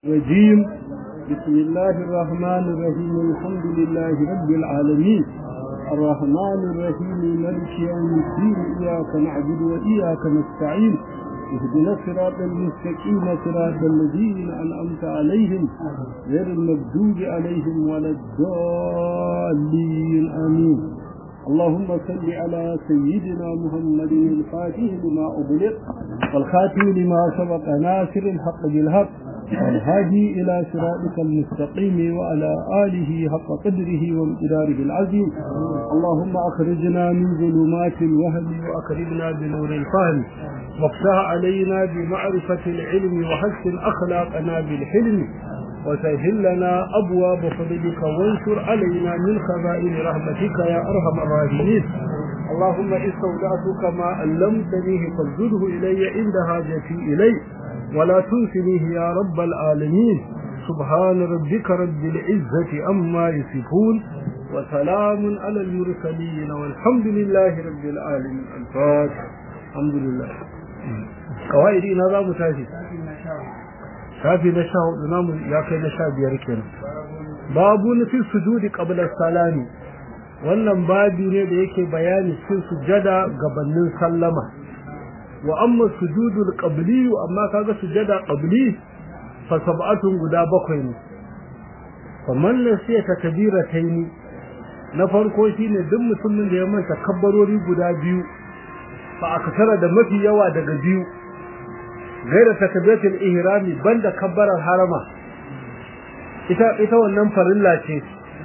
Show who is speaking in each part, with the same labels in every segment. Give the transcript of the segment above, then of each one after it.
Speaker 1: الرجيم بسم الله الرحمن الرحيم الحمد لله رب العالمين الرحمن الرحيم ملك يوم الدين إياك نعبد وإياك نستعين اهدنا الصراط المستقيم صراط الذين أنعمت عليهم غير المغضوب عليهم ولا الضالين آمين اللهم صل على سيدنا محمد الفاتح لما أغلق والخاتم لما سبق ناصر الحق بالحق والهادي إلى صراطك المستقيم وعلى آله حق قدره وامتداره العظيم اللهم أخرجنا من ظلمات الوهم وأكرمنا بنور الفهم وافتح علينا بمعرفة العلم وحسن أخلاقنا بالحلم وسهل لنا أبواب فضلك وانشر علينا من خزائن رحمتك يا أرحم الراحمين اللهم استودعتك ما علمتنيه فازده إلي عند حاجتي إليه ولا تنسنيه يا رب العالمين سبحان ربك رب العزة أما يصفون وسلام على المرسلين والحمد لله رب العالمين الفاتح الحمد لله قوائد إنا ذا متاشي shafi na sha hudu namu ya kai na sha biyar kenan babu nufi sujudi qabla salami wannan babi ne da yake bayani cikin sujada gabanin sallama wa amma sujudul qabli amma kaga sujada qabli fa sab'atun guda bakwai ne faman nasiya takbirataini na farko shine duk mutumin da ya manta kabbarori guda biyu fa akasara da mafi yawa daga biyu gaira takbiratul ihrami banda kabbarar harama ita ita wannan farilla ce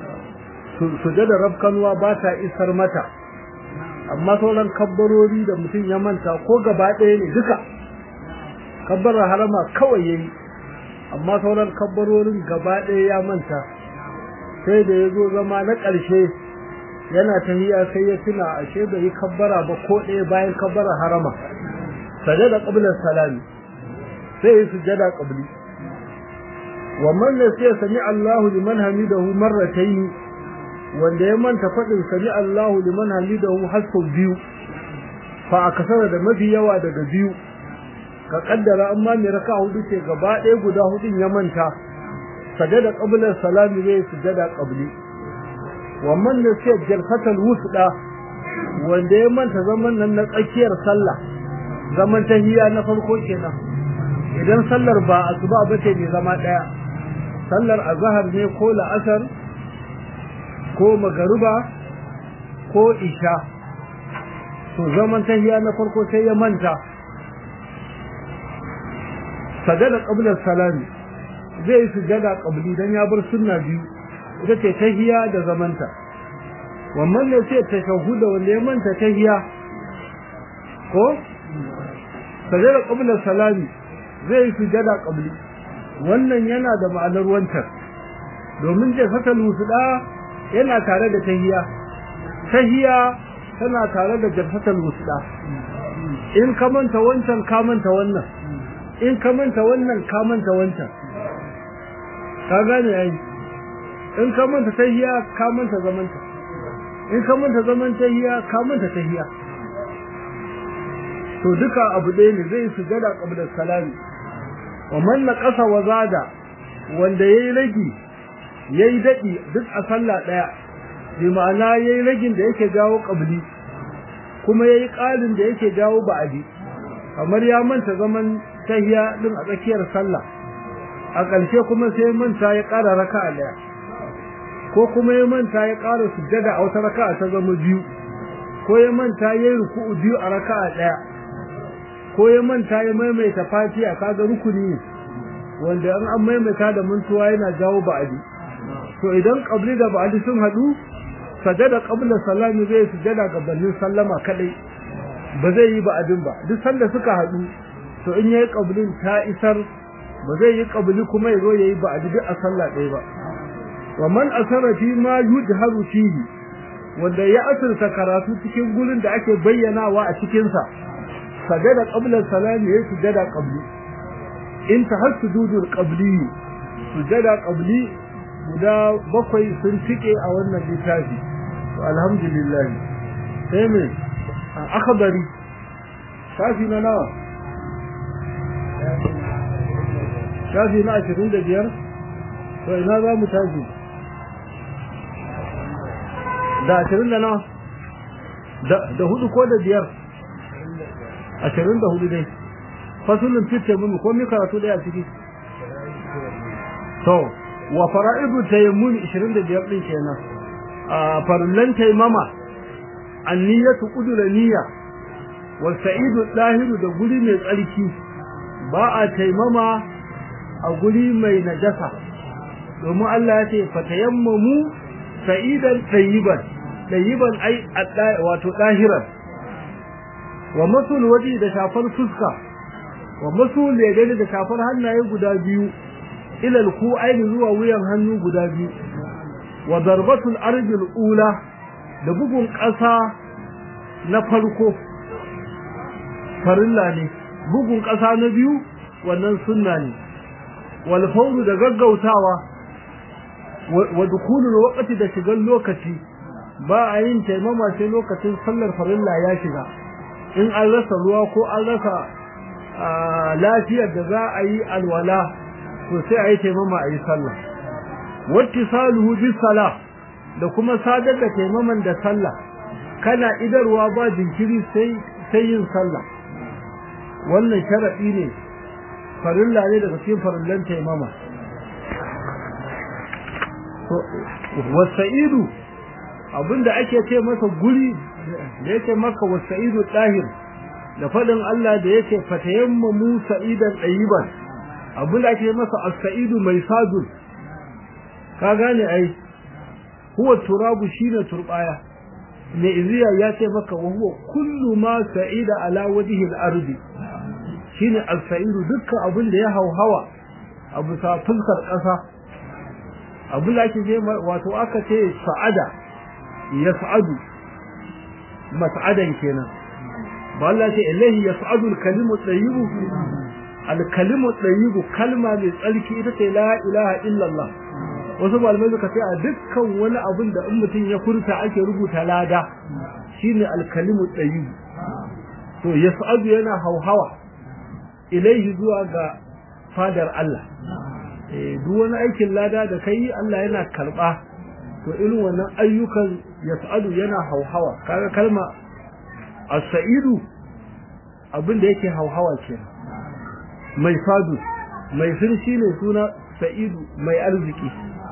Speaker 1: sujada rabkanwa ba ta isar mata amma sauran kabbarori da mutum ya manta ko gaba ɗaya ne duka kabbarar harama kawai yayi amma sauran kabbarorin gaba ɗaya ya manta sai da ya zo zama na ƙarshe yana tahiya sai ya tuna ashe bai yi kabbara ba ko ɗaya bayan kabbarar harama sajada qabla salami sai yi sujada qabli wa man nasiya sami Allahu liman hamidahu marratayn wanda ya manta fadin sami Allahu liman hamidahu hasu biyu fa akasara da mafi yawa daga biyu ka kaddara amma mai raka hudu ce gaba ɗaya guda hudun ya manta sajada qabla salami zai sujada qabli wa man nasiya jalsatal wusda wanda ya manta zaman nan na tsakiyar sallah zaman tahiyya na farko kenan idan sallar ba asuba bace ne zama daya sallar azhar ne ko la'asar ko magruba ko isha to zaman tahiyya na farko sai ya manta sajada qabla salami zai sujada qabli dan ya bar sunna biyu ita ce tahiyya da zamanta wannan ne sai tashahhuda wanda ya manta tahiyya ko sajada qabla salami zai yi sujada qabli wannan yana da ma'anar wancan domin je fatal wusda yana tare da tahiyya tahiyya tana tare da jarfatal wusda in ka manta wancan ka manta wannan in ka manta wannan ka manta wancan ka gane yayi in ka manta tahiyya ka manta zamanta in ka manta zaman tahiyya ka manta tahiyya to duka abu ɗaya ne zai sujada qabla salami wa man naqasa wa zada wanda yayi ragi yayi dadi duk a sallah daya bi ma'ana yayi ragin da yake jawo qabli kuma yayi qalin da yake jawo ba'di kamar ya manta zaman tahiya din a tsakiyar sallah a ƙarshe kuma sai manta ya ƙara raka'a daya ko kuma ya manta ya ƙara sujjada a wata raka'a ta zama biyu ko ya manta yayi ruku'u biyu a raka'a daya ko ya manta ya maimaita fatiha kaga rukuni wanda an an maimaita da mantuwa yana jawo ba'adi to idan qabli da ba'adi sun hadu sajada qabla salami zai sujada gabanin sallama kadai ba zai yi ba'adin ba duk sanda suka hadu to in yayi qablin ta isar ba zai yi qabli kuma yazo yayi ba'adi duk a sallah ɗaya ba wa man asara fi ma yujharu fihi wanda ya asirta karatu cikin gurin da ake bayyanawa a cikin sa sajada qabla salami yayi sujada qabli in tahassudul qabli sujada qabli guda bakwai sun tike a wannan littafi to alhamdulillah sai me akhbari shafi na nawa shafi na ashirin da biyar to ina za mu tashi da ashirin da nawa da hudu ko da biyar ashirin da hudu dai fasulun fitte mun ko mi karatu daya ciki to wa fara'idu tayammun 25 din kenan a farlan taimama anniyatu qudura niyya wal sa'idu dahiru da guri mai tsarki ba a taimama a guri mai najasa domin Allah ya ce fatayammamu sa'idan tayyiban tayyiban ai wato dahiran wa masul waji da shafar fuska wa masul yadda da shafar hannaye guda biyu ila alku'aini zuwa wuyan hannu guda biyu wa darbatul arjil ula da bugun ƙasa na farko farilla ne bugun ƙasa na biyu wannan sunna ne wal fawru da gaggautawa wa dukulul waqti da shigan lokaci ba a yin taimama sai lokacin sallar farilla ya shiga in an rasa ruwa ko an rasa lafiyar da za a yi alwala to sai a yi taimama a yi sallah wattisaluhu bis salah da kuma sadar da taimaman da sallah kana idarwa ba jinkiri sai sai yin sallah wannan sharadi ne farilla ne daga cikin farillan taimama wasa'idu abinda ake ce masa guri da yake maka wasa'idu dahir da fadin Allah da yake fatayammamu sa'idan dayiban abinda ake masa as-sa'idu mai sadul ka gane ai huwa turabu shine turbaya ne iziya ya ce maka wa huwa kullu ma sa'ida ala wajhi al-ardi shine al-sa'idu dukkan abin da ya hauhawa abu sa fuskar kasa abin da ake ce wato aka ce sa'ada yas'adu mas'adan kenan ba Allah ce illahi yas'adu al-kalimu tayyibu al-kalimu tayyibu kalma mai tsarki ita ce la ilaha illallah wasu malamai suka ce a dukkan wani abin da in mutum ya furta ake rubuta lada shine al-kalimu tayyibu to yas'adu yana hauhawa ilaihi zuwa ga fadar Allah eh duk wani aikin lada da kai Allah yana karba to irin wannan ayyukan yas'adu yana hauhawa kaga kalma as-sa'idu abin da yake hauhawa kenan mai fadu mai firshi ne suna sa'idu mai arziki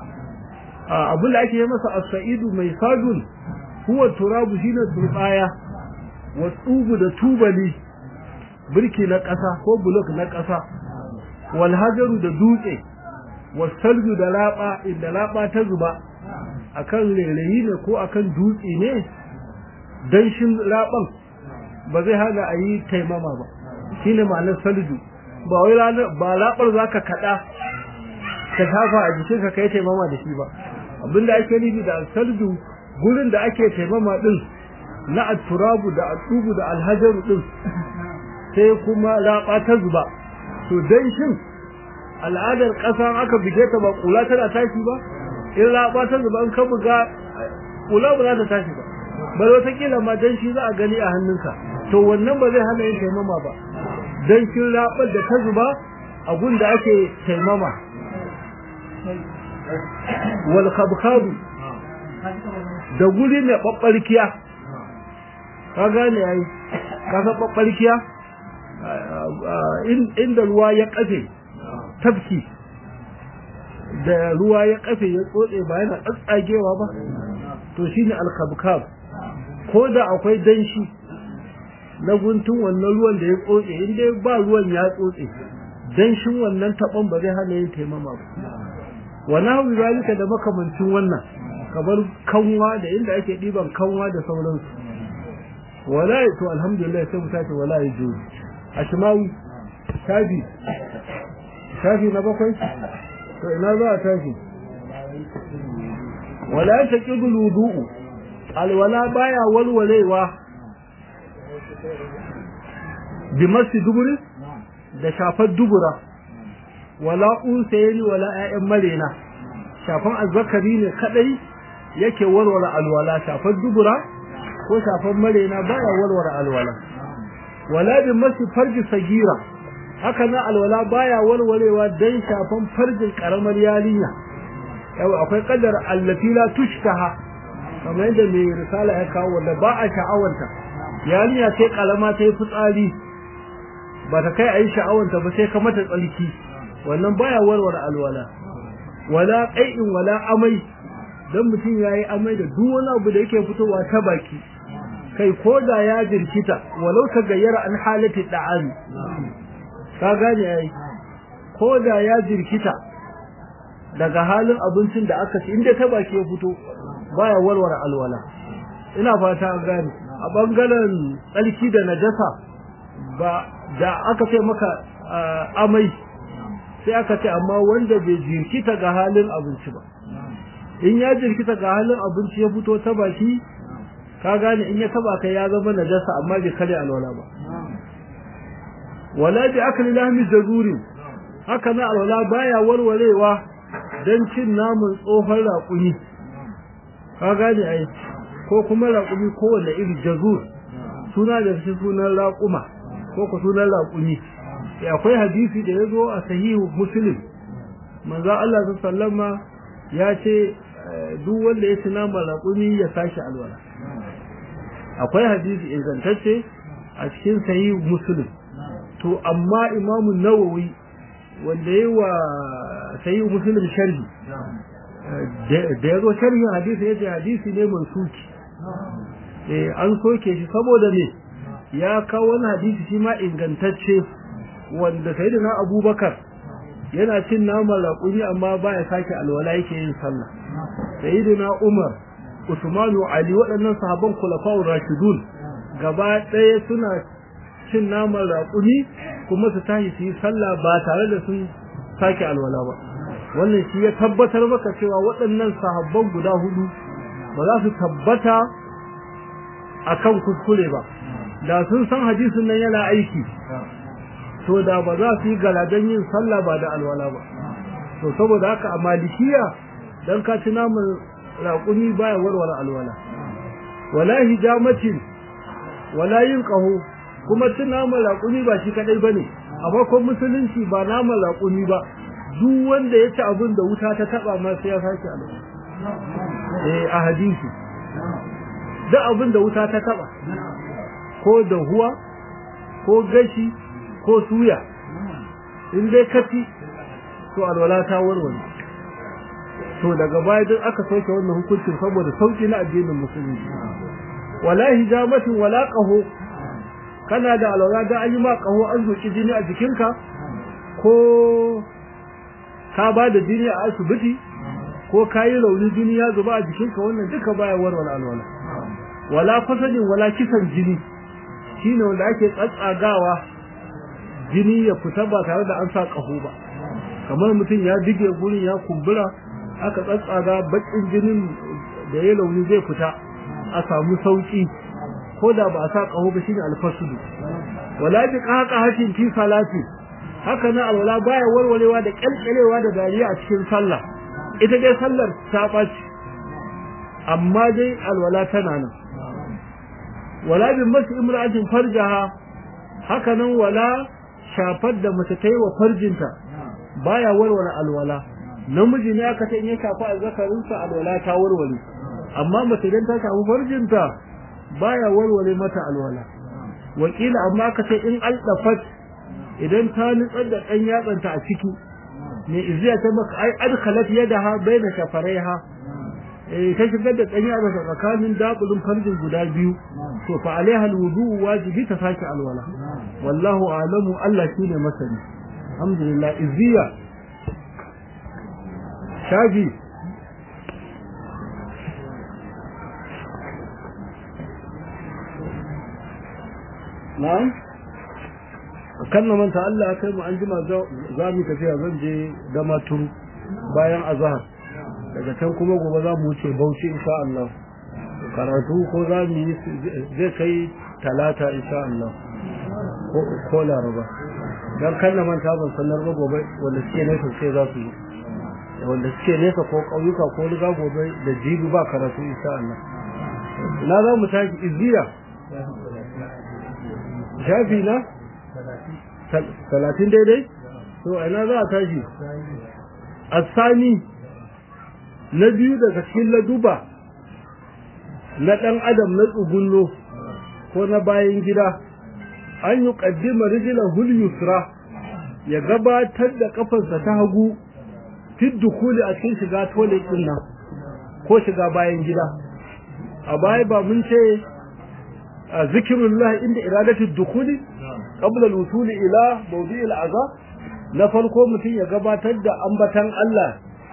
Speaker 1: abin da ake yi masa as-sa'idu mai fadun huwa turabu shine turbaya wa tubu da tubali birki na ƙasa ko bulok na ƙasa wal hajaru da dutse was salju da laba inda laba ta zuba akan rairayi ne ko akan dutse ne danshin laban ba zai hana a yi taimama ba shine ma'anar salju ba wai ba labar zaka kada ka tafa a jikin ka kai taimama da shi ba abinda ake nufi da salju gurin da ake taimama din na at-turabu da at-tubu da al-hajaru din sai kuma laba ta zuba to danshin al'adar ƙasa aka buge ta ba kula tana tashi ba in laba ta zuba in ka buga kula ba za ta tashi ba bai wata kila ma dan shi za a gani a hannunka to wannan ba zai hana yin taimama ba dan kin rabar da ta zuba a gun da ake taimama wal khabkhab da guri ne babbarkiya ka gane ai ka san babbarkiya inda ruwa ya kafe tafki da ruwa ya kafe ya tsotse ba yana tsatsagewa ba to shine al-khabkhab ko da akwai danshi na guntun wannan ruwan da ya tsotse in dai ba ruwan ya tsotse danshin wannan taban ba zai hana yin taimama ba wa nahu zalika da makamancin wannan kamar kanwa da inda ake diban kanwa da sauransu wala to alhamdulillah sai mu tace wala yajuzu ashmawi shafi shafi na bakwai to ina za a tashi wala taqidu wudu'u alwala baya walwalewa bi masu duburi da shafar dubura wala unsayni wala ƴaƴan marena shafan azzakari ne kadai yake walwala alwala shafar dubura ko shafar marena baya walwala alwala wala bi masu farji sagira haka na alwala baya warwarewa dan shafan farjin karamar yarinya yau akwai kadar allati la tushtaha kamar yadda mai risala ya kawo wanda ba a sha'awanta yarinya sai kalama ta yi fitsari ba ta kai a yi sha'awanta ba sai ka mata tsalki wannan baya warware alwala wala qai'in wala amai dan mutum yayi amai da duk wani abu da yake fitowa ta baki kai koda ya jirkita walau ta gayyara an halati da'ami ka gane ai koda ya jirkita daga halin abincin da aka ci inda ta baki ya fito baya warware alwala ina fata an gane a bangaren tsarki da najasa ba da aka ce maka amai sai aka ce amma wanda bai jirkita ga halin abinci ba in ya jirkita ga halin abinci ya fito ta baki ka gane in ya taba kai ya zama najasa amma bai kare alwala ba wala bi akli lahmi jazuri haka na alwala baya warwarewa dan cin namun tsohon raƙumi ka gane ai ko kuma raƙumi kowanne iri jazur suna da shi sunan raƙuma ko ko sunan raƙumi akwai hadisi da ya zo a sahihu muslim manzo Allah sallama ya ce duk wanda ya ci naman raƙumi ya sashi alwala akwai hadisi ingantacce a cikin sahihu muslim to amma imamu nawawi wanda yi wa sahihu muslim sharhi da ya zo sharhin hadisi ya ce hadisi ne mansuki eh an soke shi saboda ne ya kawo wani hadisi shi ma ingantacce wanda sayyidina abubakar yana cin naman raƙumi amma baya sake alwala yake yin sallah sayyidina umar usmanu ali waɗannan sahabban khulafa'ur rashidun gaba ɗaya suna cin naman raƙumi kuma su tashi su yi sallah ba tare da sun sake alwala ba wannan shi ya tabbatar maka cewa waɗannan sahabban guda hudu ba za su tabbata akan kuskure ba da sun san hadisin nan yana aiki to da ba za su yi galadan yin sallah ba da alwala ba to saboda haka a malikiya dan ka ci naman raƙumi baya warware alwala wala hijamatin wala yin ƙaho kuma cin naman raƙumi ba shi kadai bane a farkon musulunci ba naman raƙumi ba duk wanda ya ci abin da wuta ta taba ma sai ya sake alwala eh a hadisi duk abin da wuta ta taba ko da huwa ko gashi ko suya in dai kaci to alwala ta warware to daga baya duk aka soke wannan hukuncin saboda sauki na addinin musulunci wala hijamatin wala qaho kana da alwala da an yi ma qaho an zuki jini a jikinka ko ka ba da jini a asibiti ko ka yi rauni jini ya zuba a jikinka wannan duka baya warware alwala wala fasadin wala kisan jini shine wanda ake tsatsagawa jini ya fita ba tare da an sa ƙaho ba kamar mutum ya dige gurin ya kumbura aka tsatsaga bakin jinin da ya launi zai fita a samu sauki ko da ba a sa ƙaho ba shine alfasudu wala bi qaqa hashin fi salati haka na alwala baya warwarewa da kalkalewa da dariya a cikin sallah ita dai sallar ta ɓaci amma dai alwala tana nan wala bin masu imra'atin farjaha haka nan wala shafar da mace ta yi wa farjinta baya warware alwala namiji ne aka ce in ya shafa azzakarinsa alwala ta warware amma mace idan ta shafi farjinta baya warware mata alwala wakila amma aka ce in aldafat idan ta nutsar da ɗan yatsanta a ciki ne iziya ta maka ai adkhalat yadaha baina shafaraiha eh ta shigar da ɗan yatsa tsakanin dabulin farjin guda biyu to fa alaiha alwudu wajibi ta sake alwala wallahu a'lamu Allah shine masani alhamdulillah iziya shafi na'am kan na manta Allah kai mu an jima za mu tafiya zan je da maturu bayan azhar daga can kuma gobe za mu wuce Bauchi insha Allah karatu ko za mu yi zai kai talata insha Allah ko ko laraba dan kan na manta ban sanar ba gobe wanda suke nesa sai za su yi wanda suke nesa ko kauyuka ko riga gobe da jibi ba karatu insha Allah na za mu tashi izziya shafi na talatin daidai to ina za a tashi asani na biyu daga cikin laduba na ɗan adam na tsugunno ko na bayan gida an yi ƙaddima rijilan hulyusra ya gabatar da ƙafarsa ta hagu fit dukuli a cikin shiga tole ɗin nan ko shiga bayan gida a baya ba mun ce a zikirullah inda iradatul dukuli qabla al-wusul ila mawdi' al-aza na farko mutum ya gabatar da ambatan Allah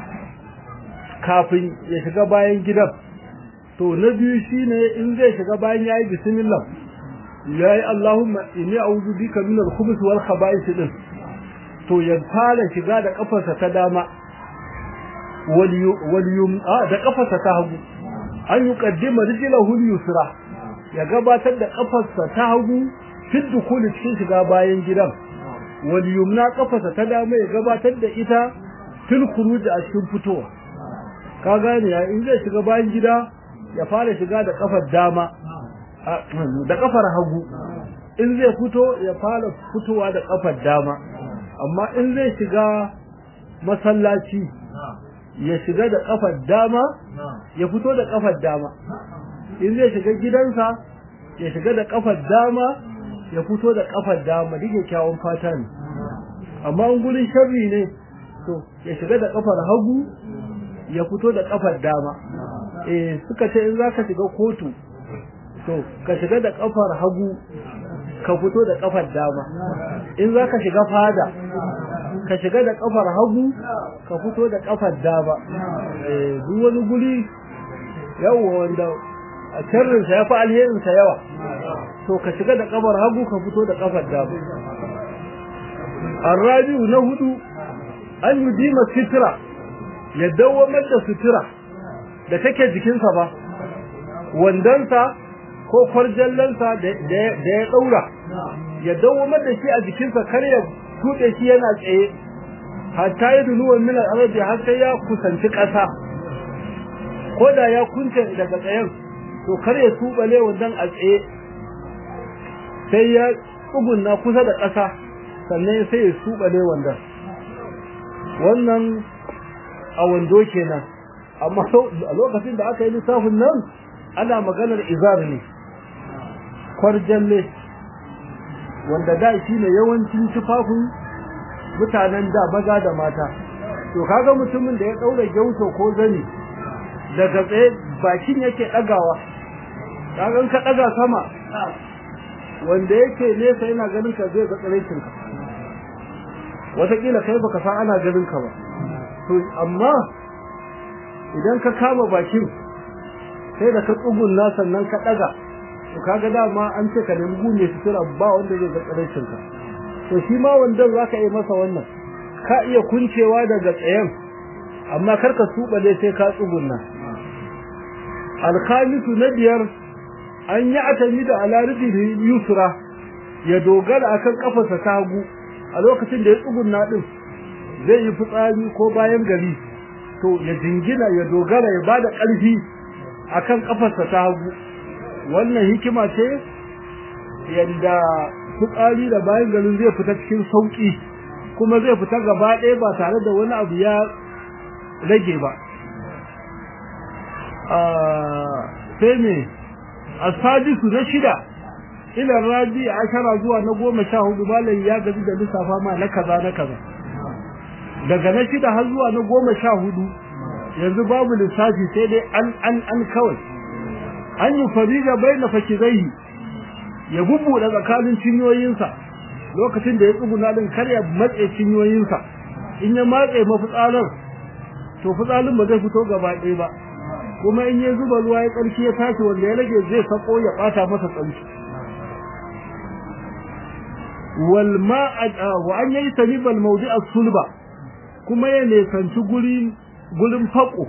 Speaker 1: kafin ya shiga bayan gidan to na biyu shine in zai shiga bayan yayi bismillah yayi Allahumma inni a'udhu bika min al-khubuth wal khaba'ith din to ya fara shiga da kafarsa ta dama wal yum da kafarsa ta hagu an yuqaddima rijlahu al-yusra ya gabatar da kafarsa ta hagu fil dukuli cikin shiga bayan gidan wal yumna kafarsa ta dama ya gabatar da ita fil khuruj a cikin fitowa ka gane ya in zai shiga bayan gida ya fara shiga da kafar dama da kafar hagu in zai fito ya fara fitowa da kafar dama amma in zai shiga masallaci ya shiga da kafar dama ya fito da kafar dama in zai shiga gidansa ya shiga da kafar dama ya fito da kafar dama duk kyawun fata ne amma in gurin sharri ne to ya shiga da kafar hagu ya fito da kafar dama eh suka ce in zaka shiga kotu to ka shiga da kafar hagu ka fito da kafar dama in zaka shiga fada ka shiga da kafar hagu ka fito da kafar dama eh duk wani guri yawa wanda a sharrin sa yafi alherin sa yawa to ka shiga da kafar hagu ka fito da kafar dama arabiu na hudu an yudima sitra ya dawamar da sutura da take jikinsa ba wandansa ko kwarjallansa da ya daura ya dawamar da shi a jikinsa kar ya tuɗe shi yana tsaye hatta ya dunuwan min al-arabi har sai ya kusanci ƙasa ko da ya kunce daga tsayen to kar ya tubale wandan a tsaye sai ya tsugunna kusa da ƙasa sannan sai ya tubale wandan wannan a wando kenan amma a lokacin da aka yi lissafin nan ana maganar izar ne kwarjalle wanda da shi ne yawancin tufafin mutanen da maza da mata to kaga mutumin da ya daura gyauto ko zani daga tsaye bakin yake dagawa kaga ka daga sama wanda yake nesa yana ganin ka zai ga tsaraicin ka wataƙila kai baka san ana ganin ka ba to amma idan ka kama bakin sai da ka tsugunna sannan ka daga to kaga dama an ce ka nemi gune sutura ba wanda zai ga tsaraicin ka to shi ma wanda zaka yi masa wannan ka iya kuncewa daga tsayen amma kar ka subale sai ka tsugunna alkhamisu na biyar an yi atami da alaridi yusra ya dogara akan kafarsa ta hagu a lokacin da ya tsugunna din zai yi fitsari ko bayan gari to ya jingina ya dogara ya bada ƙarfi akan kafarsa ta hagu wannan hikima ce yadda fitsari da bayan garin zai fita cikin sauki kuma zai fita gaba ɗaya ba tare da wani abu ya rage ba sai ne asadisu na shida ila rabi ashara zuwa na goma sha hudu malam ya gaji da lissafa ma na kaza na kaza daga na shida har zuwa na goma sha hudu yanzu babu lissafi sai dai an an an kawai an yi farija bai na fakizai ya bubbuɗe tsakanin cinyoyinsa lokacin da ya tsuguna din kar ya matse cinyoyinsa in ya matse mafitsalar to fitsalin ba zai fito gaba ɗaya ba kuma in ya zuba ruwa ya tsarki ya tashi wanda ya rage zai sako ya ɓata masa tsarki wal ma'a wa an yayi tanibal mawdi'a sulba kuma ya nesanci guri gurin fako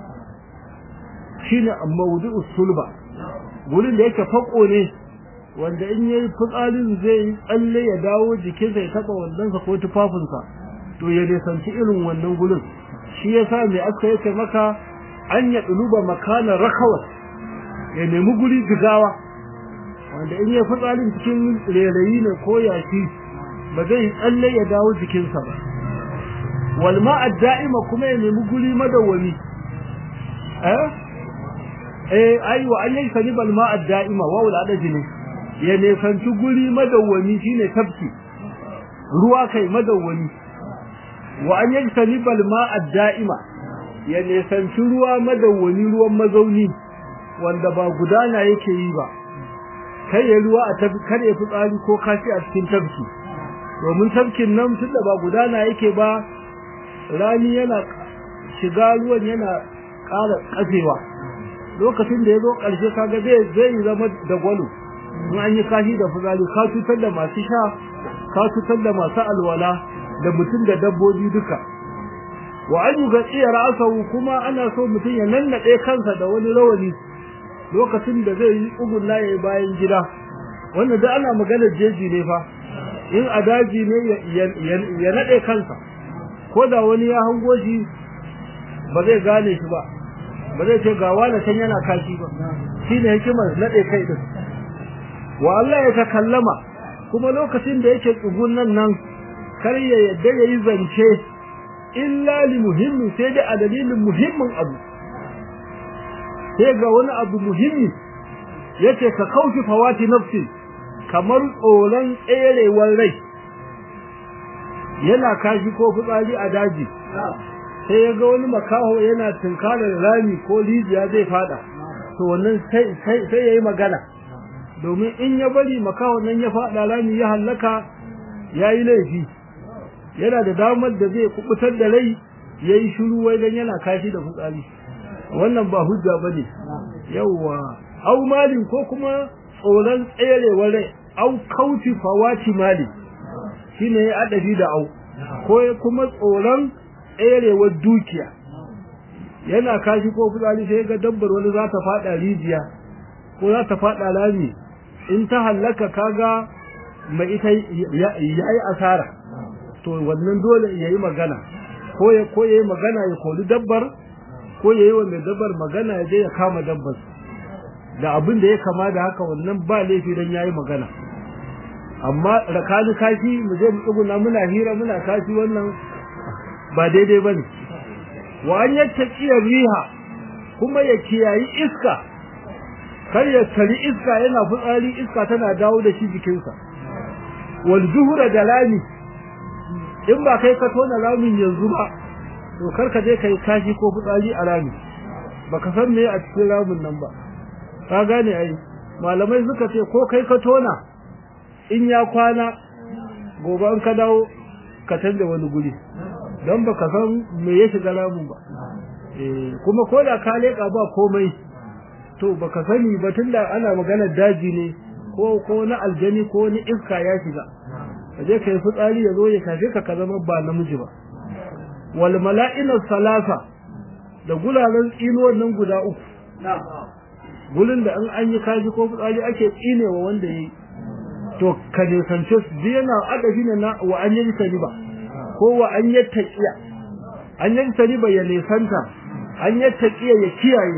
Speaker 1: shine mawdi'u sulba gurin da yake fako ne wanda in yayi fitsarin zai tsalle ya dawo jikin sai taba wannan ko tufafinsa to ya nesanci irin wannan gurin shi yasa mai aka yake maka an ya duluba makana rakawa ya nemi guri jigawa wanda in yayi fitsarin cikin rairayi ne ko yashi ba zai tsalle ya dawo jikinsa ba wal ma'a da'ima kuma ya nemi guri madawwami eh eh aiwa an yi sani bal ma'a da'ima wa wal adaji ne ya nesanci guri madawwami shine tafki ruwa kai madawwami wa an yi sani bal ma'a da'ima ya nesanci ruwa madawwami ruwan mazauni wanda ba gudana yake yi ba kai ya ruwa a tafi kar ya fitsari ko kashi a cikin tafki domin tafkin nan tunda ba gudana yake ba rani yana shiga ruwan yana ƙara ƙafewa lokacin da ya zo ƙarshe kaga zai zai zama da gwalo in an yi kashi da fitsari ka cutar da masu sha ka cutar da masu alwala da mutum da dabbobi duka wa an yi gatsiya ra'asahu kuma ana so mutum ya nannaɗe kansa da wani rawani lokacin da zai yi tsugunna ya yi bayan gida wannan da ana maganar jeji ne fa in a daji ne ya naɗe kansa ko da wani ya hango shi ba zai gane shi ba ba zai ce ga wani can yana kashi ba shi ne hikimar naɗe kai din wa Allah ya takallama kuma lokacin da yake tsugunan nan kar ya yadda ya yi zance illa li muhimmin sai dai a dalilin muhimmin abu sai ga wani abu muhimmi yace ka kauce fawati nafsi kamar tsoron tserewar rai yana kashi ko fitsari a daji sai ya ga wani makaho yana tunkarar rami ko rijiya zai fada to wannan sai sai yayi magana domin in ya bari makaho nan ya fada rami ya hallaka yayi laifi yana da damar da zai kubutar da rai yayi shiru wai dan yana kashi da fitsari wannan ba hujja bane yawa au malin ko kuma tsoron tserewar rai au kauti fawati mali shine ya adabi da au ko kuma tsoron tserewar dukiya yana kashi ko fitsari sai ga dabbar wani za ta fada rijiya ko za ta fada lami in ta hallaka kaga mai ita yayi asara to wannan dole yayi magana ko ya ko yayi magana ya kori dabbar ko yayi wa mai dabbar magana ya je ya kama dabbar da abin da ya kama da haka wannan ba laifi dan yayi magana amma rakani kashi mu je mu tsuguna muna hira muna kashi wannan ba daidai bane wa an yattaqiyar riha kuma ya kiyayi iska kar ya tari iska yana fitsari iska tana dawo da shi jikinsa wal zuhura da lami in ba kai ka tona ramin yanzu ba to kar ka je kai kashi ko fitsari a rami baka san me a cikin ramin nan ba ka gane ai malamai suka ce ko kai ka tona in ya kwana gobe an ka dawo ka canza wani guri don baka san me ya shiga ramin ba kuma ko da ka leka ba komai to baka sani ba tunda ana maganar daji ne ko ko na aljani ko ni iska ya shiga kaje kai fitsari ya zo ya kafe ka ka zama ba namiji ba wal mala'ina salasa da gulalan tsinuwan nan guda uku gulin da in an yi kaji ko fitsari ake tsinewa wanda yi to ka ne sance su yana adabi ne na wa an yi ba ko wa an yi taqiya an yi ba ya nesanta an yi taqiya ya kiyaye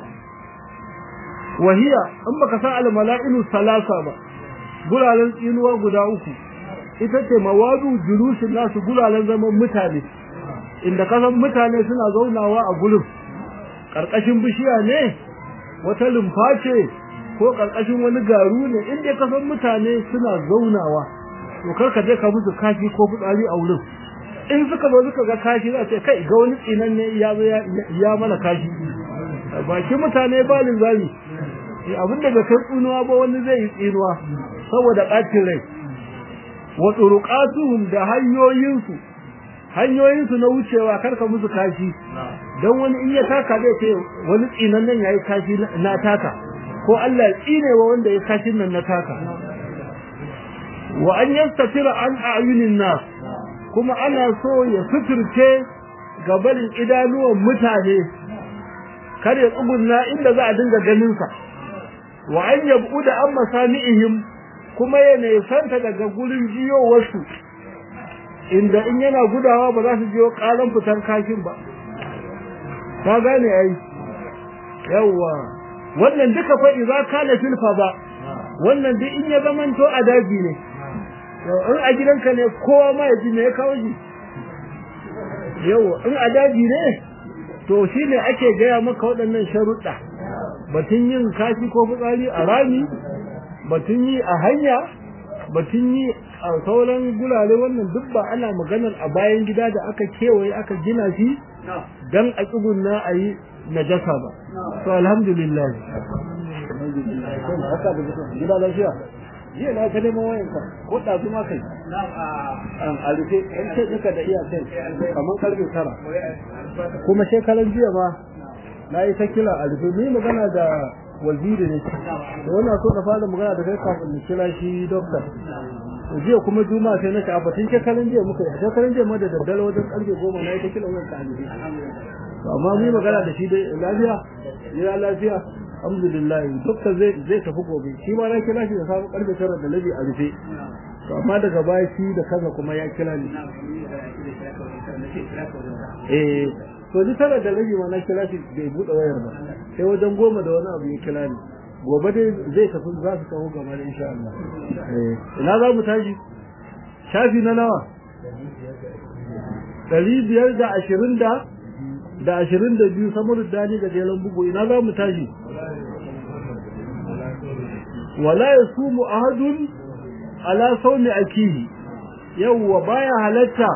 Speaker 1: wahiya in baka san al mala'inu salasa ba gulalan tsinuwa guda uku ita ce mawadu julusin nasu gulalan zaman mutane inda kasan mutane suna zaunawa a gulun karkashin bishiya ne wata lumfa ce ko karkashin wani garu ne inda kasan mutane suna zaunawa to kar ka je ka musu kashi ko fitsari a wurin in suka zo suka ga kashi za ce kai ga wani tsinan ne ya zo ya mana kashi baki mutane ba linzami abin da kai tsinuwa ba wani zai yi tsinuwa saboda ɓacin rai wa turuqatuhum da hanyoyinsu hanyoyinsu na wucewa karka musu kashi don wani in ya taka zai ce wani tsinan nan yayi kashi na taka ko Allah ya tsine wa wanda ya kashin nan na taka wa an yastatira an a'yunin nas kuma ana so ya suturce gabanin idanuwan mutane kar ya tsugunna inda za a dinga ganin sa wa an yabuda an masami'ihim kuma ya nesanta daga gurin jiyowarsu inda in yana gudawa ba za su jiyo karan fitar kashin ba ka gane ai yawa wannan duka fa idza kana fil ba wannan duk in ya zamanto a daji ne in a gidanka ne kowa ma ya ji me ya kawo shi yau in a daji ne to shi ne ake gaya maka waɗannan sharuɗa batun yin kashi ko fitsari a rami batun yi a hanya batun yi a sauran gurare wannan duk ba ana maganar a bayan gida da aka kewaye aka gina shi dan a tsugunna a yi najasa ba to alhamdulillah gida lafiya jiya na ka neman wayanka ko ɗazu ma kai a rufe an ce duka da iya kai kamar karfe tara kuma shekaran jiya ma na yi ta kila a rufe ni magana da waziri ne da wannan so na fara magana da kai kafin na kira shi dokta jiya kuma juma'a sai na ci abatin shekaran jiya muka yi shekaran jiya ma da daddare wajen karfe goma na yi ta kila wayanka a rufe amma mu magana da shi dai lafiya ya lafiya alhamdulillah dokta zai zai tafi gobe shi ma na kira shi da safe karfe tara da labi a rufe to amma daga baya shi da kansa kuma ya kira ni eh to ni tara da labi ma na kira shi bai bude wayar ba sai wajen goma da wani abu ya kira ni gobe dai zai tafi za su kawo gaba da insha Allah eh ina za mu tashi shafi na nawa ɗari biyar da ashirin da da ashirin da biyu samar dani da jelan bugu ina za mu tashi wala ya sumu ahadun ala saumi akihi yawwa baya halatta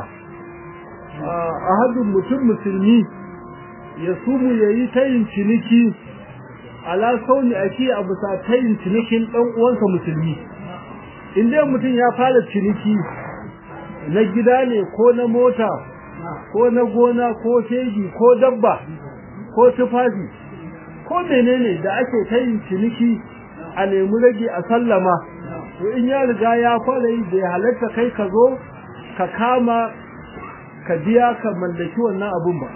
Speaker 1: ahadun mutum musulmi ya sumu yayi tayin ciniki ala saumi akihi a bisa tayin cinikin dan uwansa musulmi in dai mutum ya fara ciniki na gida ne ko na mota ko na gona ko teji ko dabba ko tufafi ko menene da ake ta yin ciniki a nemi rage a sallama to in ya riga ya fara yi bai halatta kai ka zo ka kama ka biya ka mallaki wannan abun ba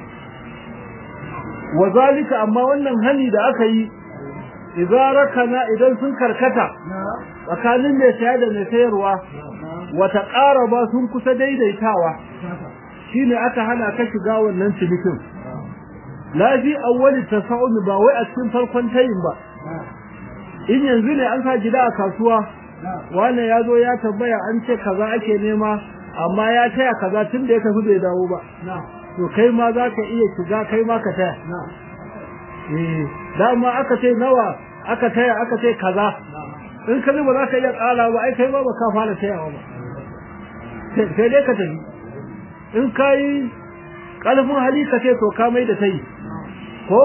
Speaker 1: wa zalika amma wannan hani da aka yi idan idan sun karkata tsakanin mai saya da mai sayarwa wata ƙara ba sun kusa daidaitawa shine aka hana ka shiga wannan cinikin lafi awwali tasawun ba wai a cikin farkon tayin ba in yanzu ne an sa gida a kasuwa wannan ya zo ya tambaya an ce kaza ake nema amma ya taya kaza tun da ya tafi bai dawo ba to kai ma za ka iya shiga kai ma ka taya eh dama aka ce nawa aka taya aka ce kaza in ka ba za ka iya ƙara ba ai kai ma ba ka fara tayawa ba sai dai ka tafi in ka yi ƙalfin hali ka ce to ka mai da ta yi ko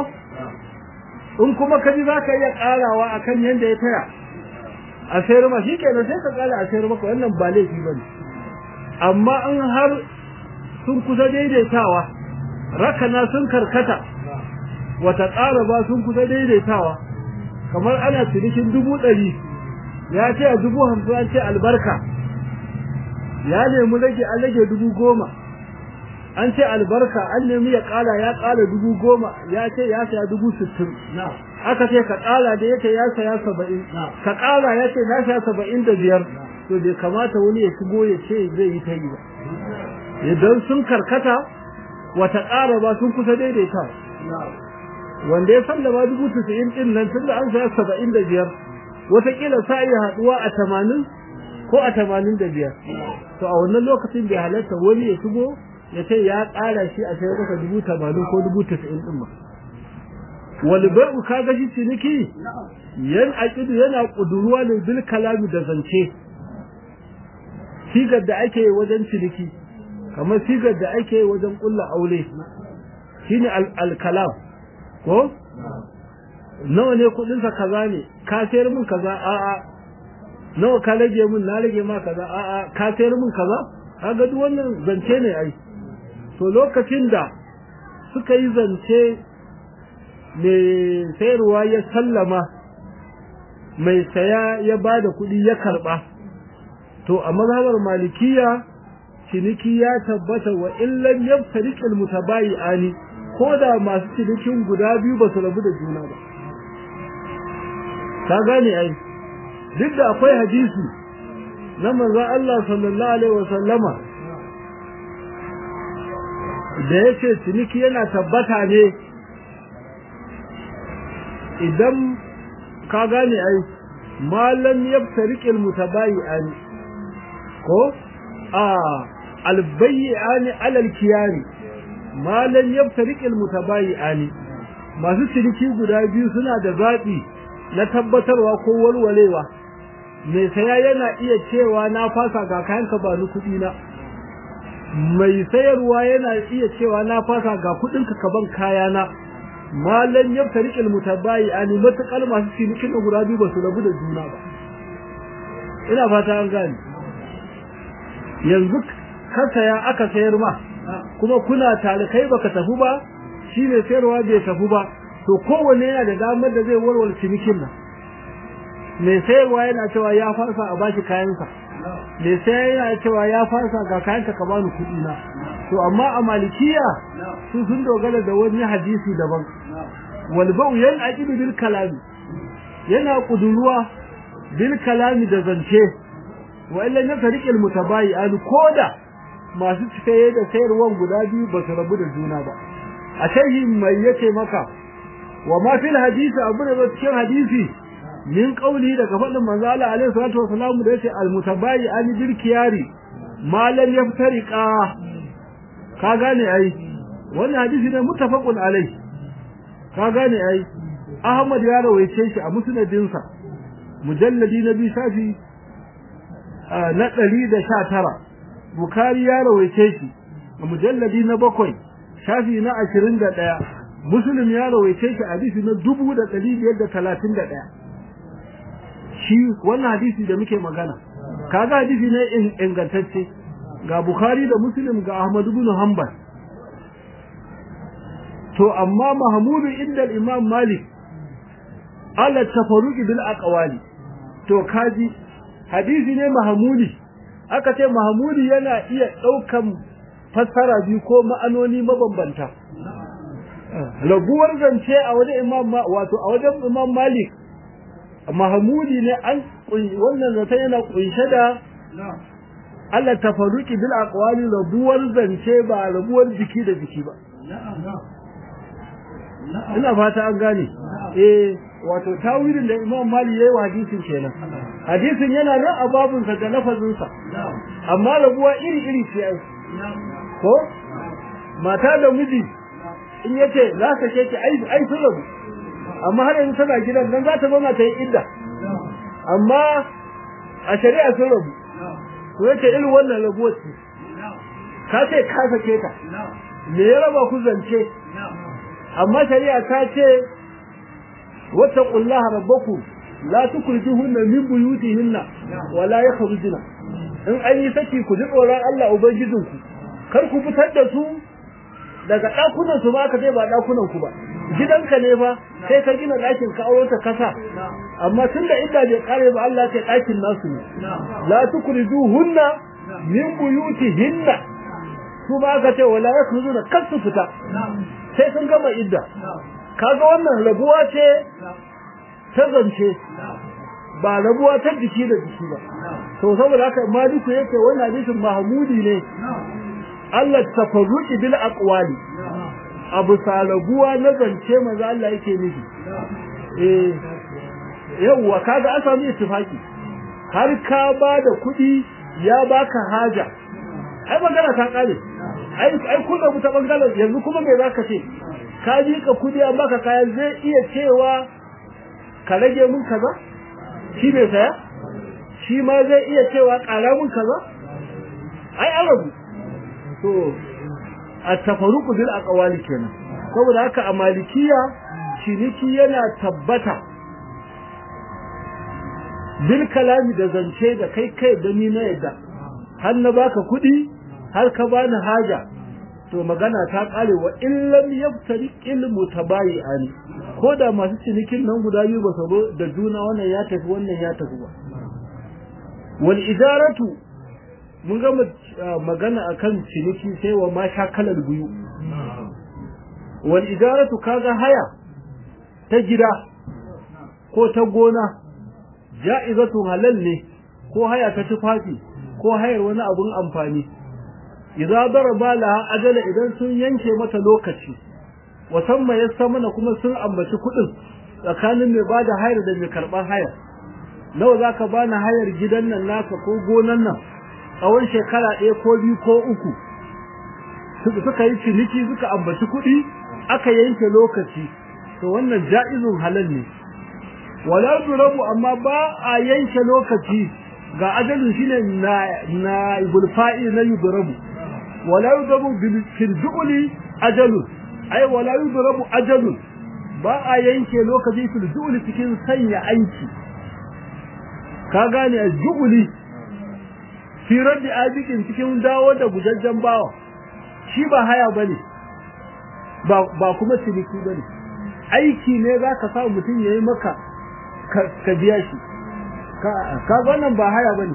Speaker 1: in kuma ka ji za ka iya ƙarawa a kan yadda ya taya a sayar ma shi kenan sai ka ƙara a sayar maka wannan ba laifi ba ne amma in har sun kusa daidaitawa rakana sun karkata wata ƙara ba sun kusa daidaitawa kamar ana cinikin dubu ɗari ya ce a dubu hamsin an ce albarka ya nemi rage an rage dubu goma an ce albarka an nemi ya kala ya kala dubu goma ya ce ya saya dubu sittin aka ce ka kala da yake ya saya saba'in ka kala ya ce na saya saba'in da biyar to bai kamata wani ya shigo ya ce zai yi ta yi ba idan sun karkata wata ƙara ba sun kusa daidaita wanda ya san da ba dubu tisa'in din nan tun da an saya saba'in da biyar wataƙila sa iya haɗuwa a tamanin ko a tamanin da biyar to a wannan lokacin bai halatta wani ya shigo ya ce ya ƙara shi a sayar maka dubu tamanin ko dubu tasa'in ɗin ba wani bai'u ka gashi ciniki yan aƙidu yana ƙuduruwa ne bil kalami da zance sigar da ake yi wajen ciniki kamar sigar da ake yi wajen ƙulla aure shine al-kalam ko nawa ne kuɗinsa kaza ne ka sayar min kaza a'a nawa ka rage min na rage ma kaza a'a ka sayar min kaza kaga duk wannan zance ne ai to lokacin da suka yi zance mai sayarwa ya sallama mai saya ya ba da kuɗi ya karɓa to a mazhabar malikiya ciniki ya tabbata wa illan yabtariq almutabayi'ani ko da masu cinikin guda biyu ba su rabu da juna ba ka gane ai duk da akwai hadisi na manzon Allah sallallahu alaihi wa sallama da yace ciniki yana tabbata ne idan ka gane ai malam yabtariqil mutabayi'an ko a albayyani alal kiyari malan yaftariqil mutabayyi'ani masu ciniki guda biyu suna da zaɓi na tabbatarwa ko walwalewa mai saya yana iya cewa na fasa ga kayanka ba ni kuɗi na mai sayarwa yana iya cewa na fasa ga kuɗinka ka ban kayana malan yaftariqil mutabayyi'ani matakal masu cinikin guda biyu ba su rabu da juna ba ina fata an gane yanzu ka saya aka sayar ma kuma kuna tare kai baka tafi ba shi ne sayarwa bai tafi ba to kowanne yana da damar da zai warware cinikin nan mai sayarwa yana cewa ya farsa a bashi kayansa mai sayar yana cewa ya farsa ga kayanka ka bani kuɗi na to amma a malikiya su sun dogara da wani hadisi daban wal ba'u yan aqidu bil kalami yana kuduruwa bil kalami da zance wa illa na tariqil mutabayi'an koda masu saye da sayarwan guda biyu ba su rabu da juna ba a shahi mai yace maka wa ma fil hadisi abu da cikin hadisi min qauli daga fadin manzo Allah alaihi salatu wasallam da yace al mutabayi'an bil kiyari ma lam yaftariqa ka gane ai wannan hadisi ne muttafaqun alai ka gane ai Ahmad ya rawaice shi a musnadinsa mujalladi na biyu shafi na ɗari da sha tara bukari ya rawaice shi a mujalladi na bakwai shafi na ashirin da ɗaya muslim ya rawaice shi hadisi na dubu da ɗari biyar da talatin da ɗaya shi wannan hadisi da muke magana kaga hadisi ne ingantacce ga bukari da muslim ga ahmad ibn hanbal to amma mahmudu inda imam malik ala tafarruqi bil aqwali to kaji hadisi ne mahmudi aka ce mahmudi yana iya daukan fassara biyu ko ma'anoni mabambanta raguwar zance a wajen imam wato a wajen imam malik mahmudi ne an wannan zance yana kunshe da Allah tafarruqi bil aqwali rabuwar zance ba rabuwar jiki da jiki ba ina fata an gane eh wato tawilin da Imam Mali yayi wa hadisin kenan hadisin yana nan a babun sa da lafazin sa amma rabuwa iri iri ce ai ko mata da miji in yace za ka ce ki ai ai sun rabu amma har yanzu tana gidan dan za ta zauna ta yi idda amma a shari'a sun rabu to yace irin wannan rabuwar ce ka ce ka sake ta me ya raba ku zance amma shari'a ta ce wattaqullaha rabbakum la tukhrijuhunna min buyutihinna wa la yakhrujuna in an yi saki ku ji tsoron Allah ubangijinku kar ku fitar da su daga dakunan su ba ka je ba dakunan ku ba gidanka ne fa sai ka gina dakin ka aure ta kasa amma tunda idda bai kare ba Allah ya dakin nasu ne la tukhrijuhunna min buyutihinna su ba ka ce wala yakhrujuna kar su fita sai sun gama idda kaga wannan rabuwa ce ta zance ba rabuwa ta jiki da jiki ba to saboda haka maliku yake wannan hadisin mahmudi ne Allah tafarruqi bil aqwali abu salabuwa na zance manzo Allah yake nufi eh yawa kaga an samu ittifaki har ka ba da kuɗi ya baka haja ai magana ta kare ai ai kun da ta bangaren yanzu kuma me zaka ce ka ji ka kudi an baka kaya zai iya cewa ka rage mun kaza shi bai saya shi ma zai iya cewa ƙara mun kaza ai an rabu to a tafaruku bil aqwali kenan saboda haka a malikiya ciniki yana tabbata bil kalami da zance da kai kai da ni na yadda har na baka kuɗi har ka bani haja to magana ta kare wa illam yaftari ilmu tabayi'ani ko da masu cinikin nan guda biyu ba sabo da juna wannan ya tafi wannan ya tafi ba wal ijaratu mun ga magana akan ciniki sai wa ma shakalar biyu wal ijaratu kaga haya ta gida ko ta gona ja'izatu halal ne ko haya ta tufafi ko hayar wani abun amfani idza daraba laha ajala idan sun yanke mata lokaci wasamma yasamana kuma sun ambaci kudin tsakanin mai bada hayar da mai karban hayar nawa zaka bani hayar gidan nan naka ko gonan nan tsawon shekara ɗaya ko biyu ko uku suka yi ciniki suka ambaci kuɗi aka yanke lokaci to wannan ja'izun halal ne wala durabu amma ba a yanke lokaci ga ajalin shine na na ibulfa'i na yudrabu wala yudrabu bil firjuli ajalun ai wala yudrabu ajalun ba a yanke lokaci firjuli cikin sanya aiki ka gane ajuli fi raddi abikin cikin dawo da gujajjen bawa shi ba haya bane ba ba kuma ciniki bane aiki ne zaka sa mutum yayi maka ka biya shi ka wannan ba haya bane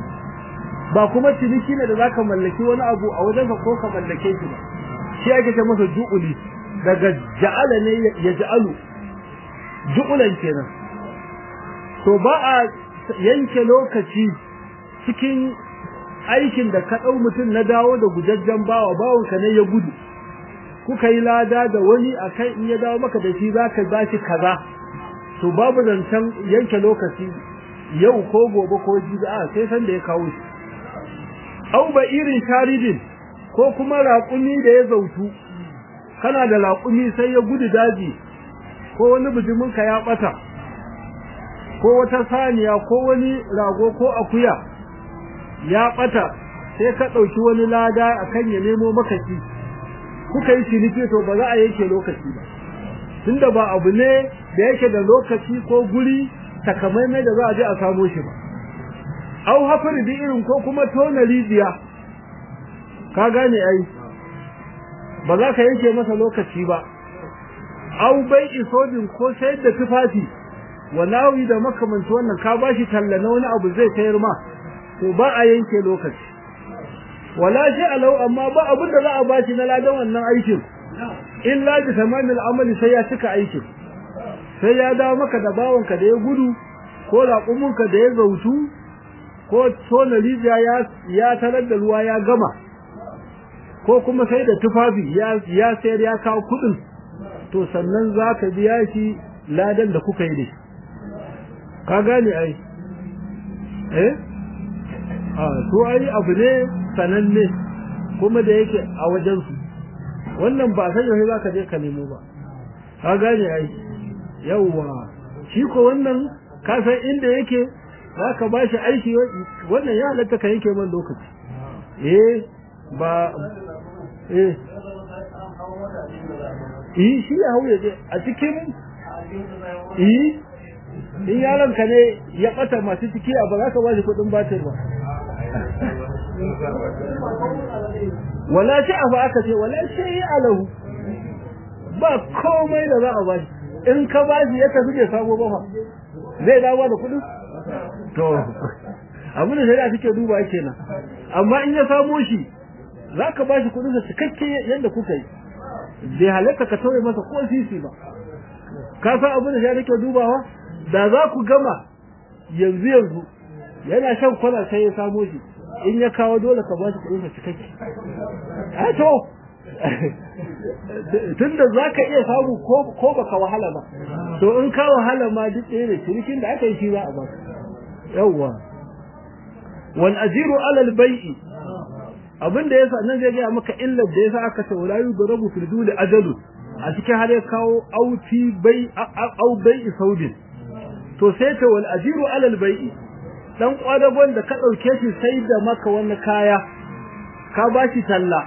Speaker 1: ba kuma ciniki ne da zaka mallaki wani abu a wajenka ko ka mallake shi ba shi ake ce masa ju'uli daga ja'ala ne ya ja'alu ju'ulan kenan to ba a yanke lokaci cikin aikin da ka dau mutum na dawo da gujajjen bawa bawon ka ne ya gudu kuka yi lada da wani akai in ya dawo maka da shi zaka ba shi kaza to babu zancen yanke lokaci yau ko gobe ko jibi a sai san da ya kawo shi au ba irin sharidin ko kuma raƙumi da ya zautu kana da raƙumi sai ya gudu daji ko wani bijimin ka ya bata ko wata saniya ko wani rago ko akuya ya bata sai ka dauki wani lada akan ya nemo maka shi kuka yi ciniki to ba za a yanke lokaci ba tunda ba abu ne da yake da lokaci ko guri takamaimai da za a je a samo shi ba au hafar bi irin ko kuma tona rijiya ka gane ai ba za ka yanke masa lokaci ba au bai isodin ko sayar da tufafi walawi da makamanci wannan ka bashi talla na wani abu zai sayar ma to ba a yanke lokaci wala shi alau amma ba abin da za a bashi na ladan wannan aikin illa bi tamamil amali sai ya cika aikin sai ya dawo maka da bawanka da ya gudu ko raƙuminka da ya zautu ko tona rijiya ya ya tarar da ruwa ya gama ko kuma sai da tufafi ya ya sayar ya kawo kuɗin to sannan za ka biya shi ladan da kuka yi da ka gane ai eh a to ai abu ne sananne kuma da yake a wajen su wannan ba san yau zaka je ka nemo ba ka gane ai yawa shi ko wannan ka san inda yake zaka ba shi aiki wannan ya halatta ka yanke man lokaci eh ba eh eh shi ya hauye je a cikin eh in yaron ka ne ya bata masu ciki a ba za ka ba shi kudin batir ba wala shi abu aka ce wala shi alahu ba komai da za a ba shi in ka ba shi ya tafi bai samu ba fa zai dawo da kudin to abin da shari'a take duba kenan amma in ya samo shi za ka ba shi kudin sa cikakke yadda kuka yi bai halatta ka tauye masa ko sisi ba ka san abin da shari'a take dubawa da za ku gama yanzu yanzu yana shan kwana sai ya samo shi in ya kawo dole ka ba shi kudin sa cikakke a to tunda zaka iya samu ko ko baka wahala ba to in ka wahala ma duk ɗaya ne cinikin da aka yi shi za a baka yawwa wal ajiru ala al bai'i abinda yasa nan zai ga maka illar da yasa aka ce wala yudrabu fil duli ajalu a cikin har ya kawo auti bai au bai'i saudin to sai ta wal ajiru ala al bai'i dan kwadagon da ka dauke shi sai da maka wani kaya ka bashi talla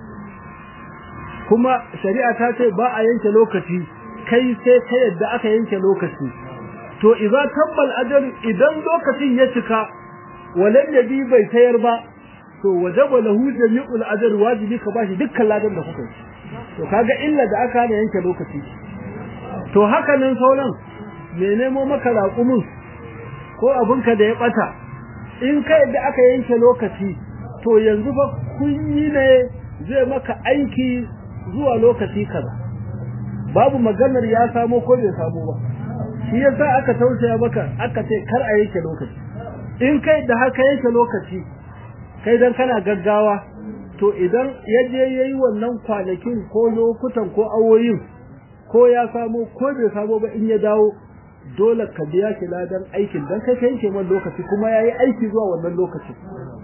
Speaker 1: kuma shari'a ta ce ba a yanke lokaci kai sai ta yadda aka yanke lokaci to idza tabbal ajal idan lokacin ya cika walan yabi bai tayar ba to wajaba lahu jami'ul ajr wajibi ka bashi dukkan ladan da kuka yi to kaga illa da aka hana yanke lokaci to haka nan sauran me nemo maka raƙumin ko abinka da ya bata in ka yadda aka yanke lokaci to yanzu fa kun yi ne zai maka aiki zuwa lokaci kaza babu maganar ya samo ko bai samo ba shi yasa aka tausaya maka aka ce kar a yanke lokaci in kai da haka yanke lokaci kai dan kana gaggawa to idan ya je yayi wannan kwanakin ko lokutan ko awoyin ko ya samo ko bai samo ba in ya dawo dole ka biya shi ladan aikin dan kai ka yanke man lokaci kuma yayi aiki zuwa wannan lokacin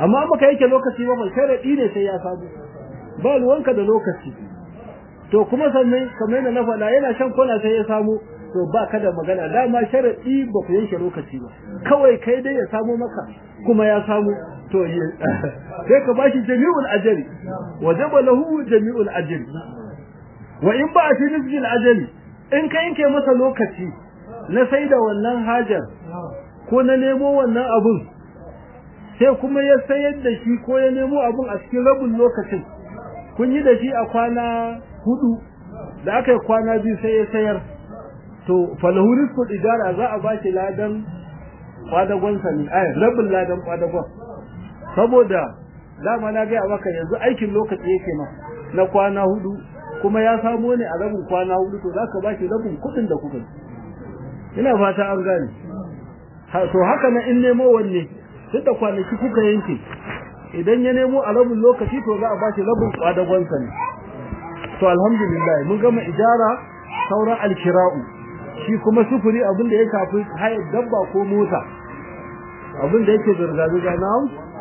Speaker 1: amma baka yake lokaci ba sharadi ne sai ya samu ba ruwanka da lokaci to kuma sannan kamar yadda na faɗa yana shan kwana sai ya samu to ba ka da magana dama sharadi ba ku yanke lokaci ba kawai kai dai ya samu maka kuma ya samu to sai ka bashi jami'ul ajri wajaba lahu jami'ul ajri wa in ba fi rizqil ajali in ka yanke masa lokaci na sai da wannan hajar ko na nemo wannan abun sai kuma ya sayar da shi ko ya nemo abun a cikin rabin lokacin kun yi da shi a kwana hudu da aka yi kwana biyu sai ya sayar to falahu rizqul ijara za a bashi ladan kwadagon sa ne ai rabin ladan kwadagon saboda dama na ga maka yanzu aikin lokaci yake ma na kwana hudu kuma ya samo ne a rabin kwana hudu to zaka bashi rabin kudin da kuka ina fata an gane to haka na in nemo wanne duk da kwanaki kuka yanke idan ya nemo a rabin lokaci to za a bashi rabin kwadagon sa ne to alhamdulillah mun gama ijara sauran alkira'u shi kuma sufuri abin da ya shafi hayar dabba ko mota abin da yake zirga-zirga na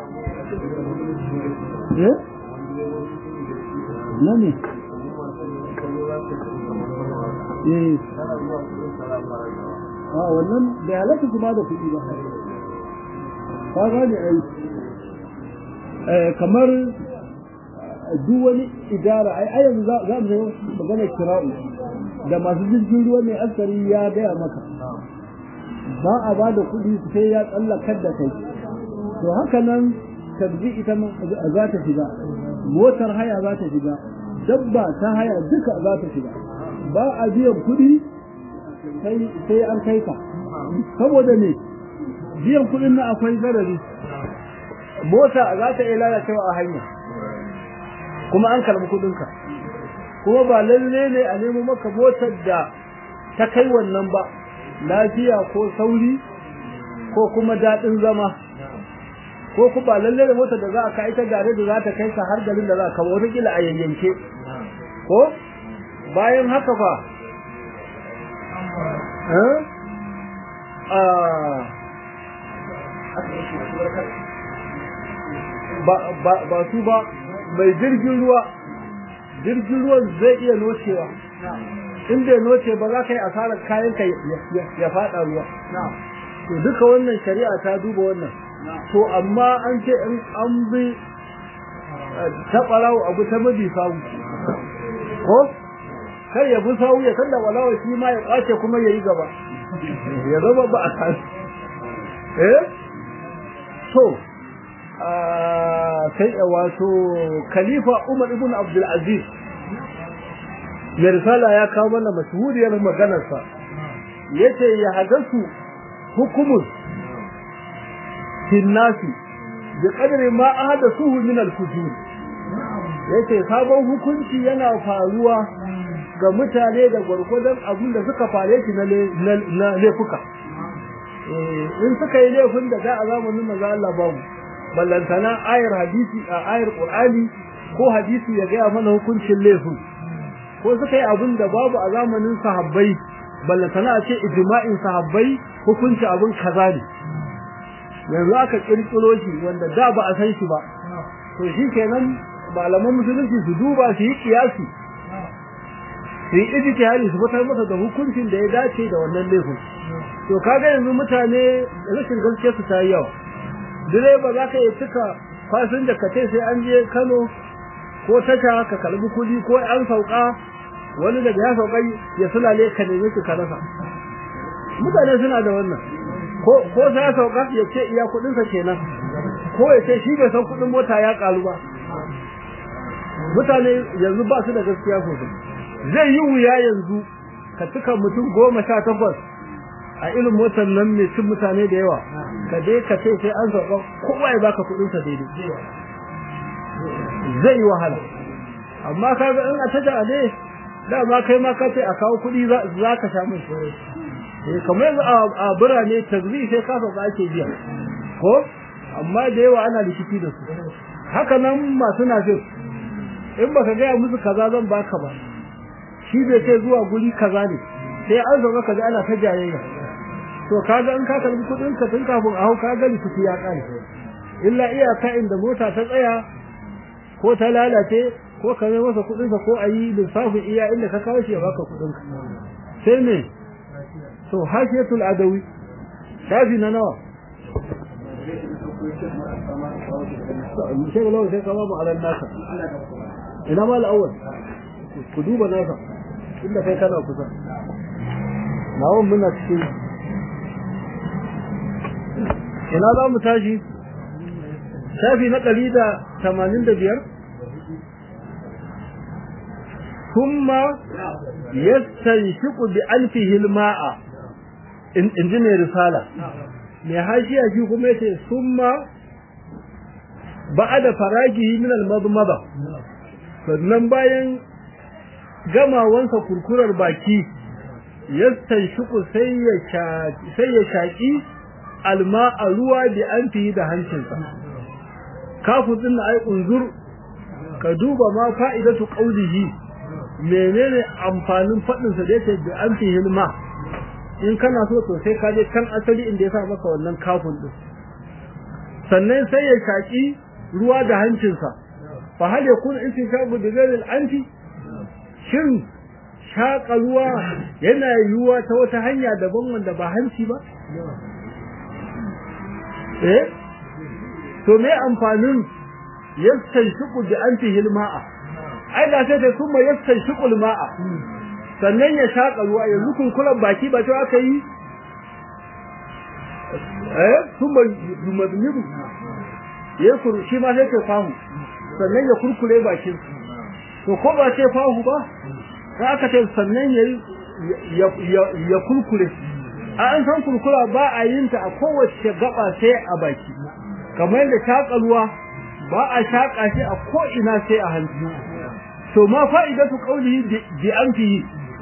Speaker 1: eh na ne eh a wannan da halatta kuma da kuɗi ba ka gane ai kamar duk wani idara ai ai yanzu za mu zo magana kira'u da masu jirgin ruwa mai askari ya gaya maka ba a ba da kuɗi sai ya tsallakar da kai to haka nan tabbi ita za ta shiga motar haya za ta shiga dabba ta haya duka za ta shiga ba a biyan kuɗi sai an kai ka saboda ne biyan kuɗin na akwai zarari mota za ta iya lalacewa a hanya kuma an karɓi kuɗinka kuma ba lalle ne a nemo maka motar da ta kai wannan ba lafiya ko sauri ko kuma daɗin zama ko ku ba lalle da motar da za a kai ta gare da za ta kai ka har garin da za ka wata kila a yayyanke ko bayan haka fa ba su ba mai jirgin ruwa jirgin ruwan zai iya nocewa in bai noce ba za ka yi asarar kayan ka ya fada ruwa to duka wannan shari'a ta duba wannan to amma an ce in an bi ta ɓarawo abu ta mabi sawu ko kar ya bi sawu ya kalla walawa shi ma ya kwace kuma ya yi gaba ya zama ba a kan eh to sai wato khalifa Umar ibn Abdul Aziz mai risala ya kawo mana mashhuriyar maganarsa yace ya hadasu hukumun finnasi bi qadri ma ahadasuhu min al-fujur yace sabon hukunci yana faruwa ga mutane da gwargwadon abin da suka fare shi na laifuka in suka yi laifin da da a zamanin manzo Allah babu ballantana ayar hadisi a ayar qur'ani ko hadisi ya gaya mana hukuncin laifin ko suka yi abin da babu a zamanin sahabbai ballantana a ce ijma'in sahabbai hukunci abin kaza ne yanzu aka kirkiro shi wanda da ba a san shi ba to shi kenan malaman musulunci su duba su yi kiyasi su yi ijtihadi su fitar masa da hukuncin da ya dace da wannan laifin to kaga yanzu mutane rashin gaskiya su ta yi yawa direba za ka yi cika fasin da kace sai an je Kano ko tasha ka kalbi kudi ko an sauka wani daga ya sauka ya sulale ka nemi ki ka rasa mutane suna da wannan ko ko sai ya sauka ya ce iya kudin sa kenan ko ya ce shi bai san kudin mota ya karu ba mutane yanzu ba su da gaskiya sosai zai yi wuya yanzu ka cika mutum goma sha takwas a irin motar nan mai cin mutane da yawa ka je ka ce sai an zaɓa kowa ya baka kuɗin sa daidai zai yi wahala amma ka ga in a taja ne dama kai ma ka ce a kawo kuɗi za ka sha mai eh kamar yanzu a birane tazri sai ka sauka ake biya ko amma da yawa ana rikici da su haka nan masu nafin in baka gaya musu kaza zan baka ba shi bai ce zuwa guri kaza ne sai an zama kaza ana ta jayayya to kaga in ka karbi kudin ka tun kafin a hau ka ga likici ya kare illa iyaka inda mota ta tsaya ko ta lalace ko ka mai masa kudinsa ko a yi lissafin iya inda ka kawo shi ya baka kudinka sai ne to hashiyatul adawi shafi na nawa shek lawa sai kama mu alan nasa ina ma al'awwal ku duba nasa inda kai kana kusa nawon muna cikin ina za mu tashi shafi na ɗari da tamanin da biyar kuma yastanshiqu bi anfihi al-ma'a in ji mai risala mai hashiya shi kuma yace summa ba'da faragihi min al-madmada sannan bayan gamawansa kurkurar baki yastanshiqu sai ya sai ya shaki alma'a ruwa bi anfihi da hancinsa kafu din ai unzur ka duba ma fa'idatu qawlihi menene amfanin fadin sa da yake bi anfihi alma in kana so to sai ka je kan asali inda ya sa maka wannan kafin din sannan sai ya shaki ruwa da hancinsa fa hal yakun intishabu bi ghairi al-anfi shin shaka ruwa yana yiwuwa ta wata hanya daban wanda ba hanci ba eh to me amfanin yastanshiqu bi anfihi al-ma'a ai da sai da kuma yastanshiqu al-ma'a sannan ya shaƙa ruwa yanzu kunkulan baki ba ta aka yi eh sun ba yumadmiru ya kuru shi ma sai ke fahu sannan ya kurkure bakin to ko ba sai fahu ba sai aka ce sannan ya ya kurkure a an san kurkura ba a yin ta a kowace gaba sai a baki kamar yadda shaƙa ruwa ba a shaƙa shi a ko ina sai a hanci to ma fa'idatu qawlihi bi anfihi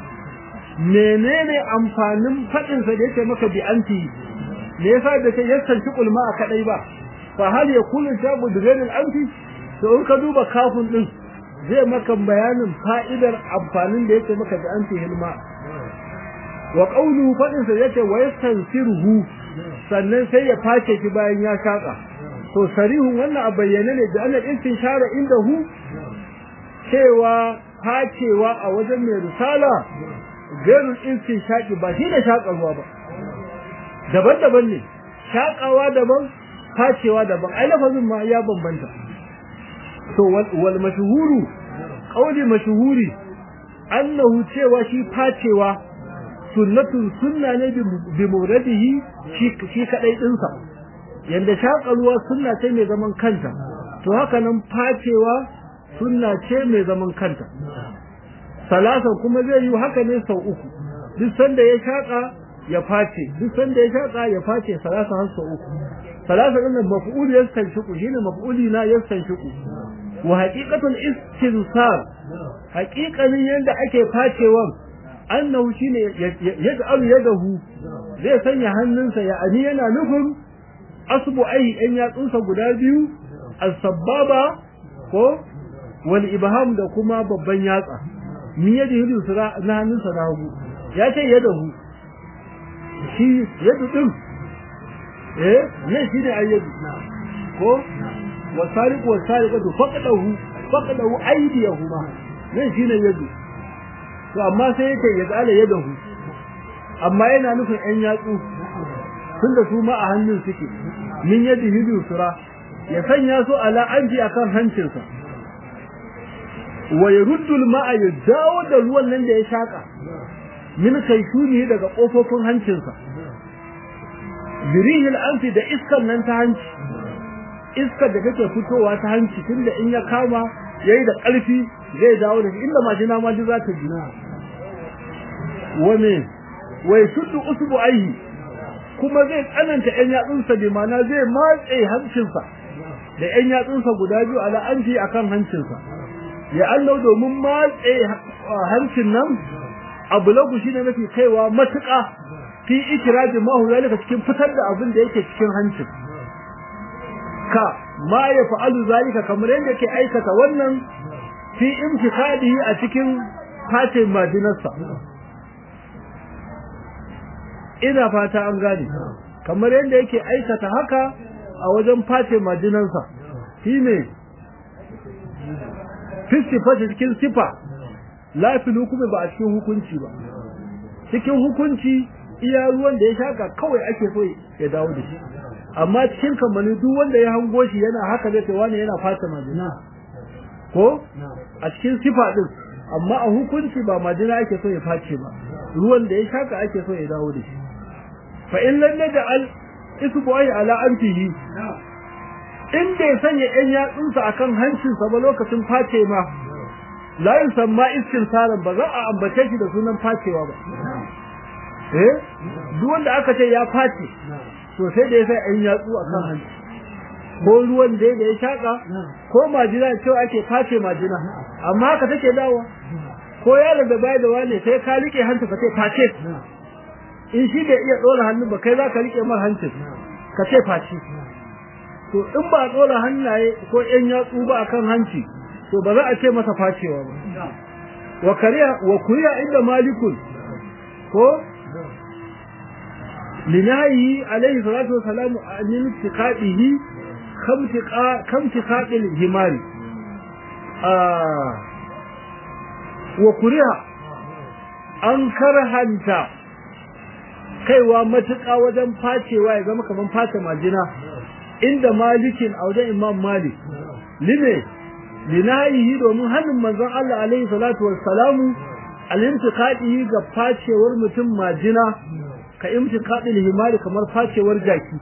Speaker 1: menene amfanin fadin sa da yake maka bi anti me yasa da kai yasanci kulma a kadai ba fa hal yakunu shabu bighayr al-anfi to in ka duba kafin din zai maka bayanin fa'idar amfanin da yake maka bi anti hilma wa qawluhu fadin sa yake wa yastansiruhu sannan sai ya face shi bayan ya shaka to sarihun wannan a bayyane ne da annal istinshara indahu cewa facewa a wajen mai risala gairun insin shaƙi ba shi ne shaƙa ruwa ba daban-daban ne shaƙawa daban facewa daban ai lafazin ma ya bambanta to wal mashhuru qawli mashhuri annahu cewa shi facewa sunnatun sunna ne bi muradihi shi shi kadai dinsa yanda shaƙa ruwa sunna ce mai zaman kanta to haka nan facewa sunna ce mai zaman kanta salasan kuma zai yi haka ne sau uku duk sanda ya shaka ya face duk sanda ya shaka ya face salasa har sau uku salasa din nan maf'ul yastanshiqu shine maf'uli na yastanshiqu wa haqiqatul istinsar haqiqanin yanda ake facewan annahu shine yaj'alu yadahu zai sanya hannunsa ya ani yana nufin asbu ai in yatsunsa guda biyu as-sababa ko wal ibham da kuma babban yatsa min yadda yi sura na hannunsa na hagu ya ce yadda hu shi yadda ɗin eh ne shi ne ayyadu ko wasariku wasariku da faƙaɗahu faƙaɗahu aidiyahu ma ne shi ne yadda to amma sai yake ya tsala yadda hu amma yana nufin ƴan yatsu tun da su ma a hannun suke min yadda yi sura ya sanya su ala anji akan hancinsa wa yaruddu al-ma'a ya dawo da ruwan nan da ya shaka min kaishuni daga kofofin hancinsa birihil anfi da iskan nan ta hanci iskar da take fitowa ta hanci tunda in ya kama yayi da ƙarfi zai dawo da inda majina ma ji za ta jina wa me wa yashuddu usbu'aihi kuma zai tsananta ƴan yatsunsa bi ma'ana zai matse hancinsa da ƴan yatsunsa guda biyu ala anfi akan hancinsa ya Allah domin matse hancin nan abu lagu shi ne mafi kaiwa matuƙa fi ikiraji mahu zalika cikin fitar da abin da yake cikin hancin ka ma ya fa'alu zalika kamar yadda yake aikata wannan fi imtikadihi a cikin fatin majinarsa ina fata an gane kamar yadda yake aikata haka a wajen face majinansa shine fistifa cikin sifa la fil hukumi ba a cikin hukunci ba cikin hukunci iya ruwan da ya shaka kawai ake so ya dawo da shi amma cikin kamani duk wanda ya hango shi yana haka zai ce wani yana fata majina ko a cikin sifa din amma a hukunci ba majina ake so ya face ba ruwan da ya shaka ake so ya dawo da shi fa in lam naj'al isbu'i ala anfihi in bai sanya yan yatsunsa akan hancinsa ba lokacin face ma la yusamma istinsaran ba za a ambace shi da sunan facewa ba eh duk wanda aka ce ya face to sai da ya sai yan yatsu akan hanci ko ruwan da ya shaka ko majina cewa ake face majina amma haka take dawo ko yaron da bai da wane sai ka rike hanci ka ce face in shi bai iya dora hannu ba kai za ka rike mar hancin ka ce face to in ba dora hannaye ko yan yatsu ba akan hanci to ba za a ce masa facewa ba wa kariya wa kuriya inda malikun ko linayi alaihi salatu wa salamu an intiqadihi kam tiqadil himari ah wa kuriya an karhanta kaiwa matuƙa wajen facewa ya zama kaman face majina inda malikin a wajen imam malik lime linayihi domin hannun manzon Allah alaihi salatu wassalamu alimtiqadihi ga facewar mutum majina ka imtiqadil himari kamar facewar jaki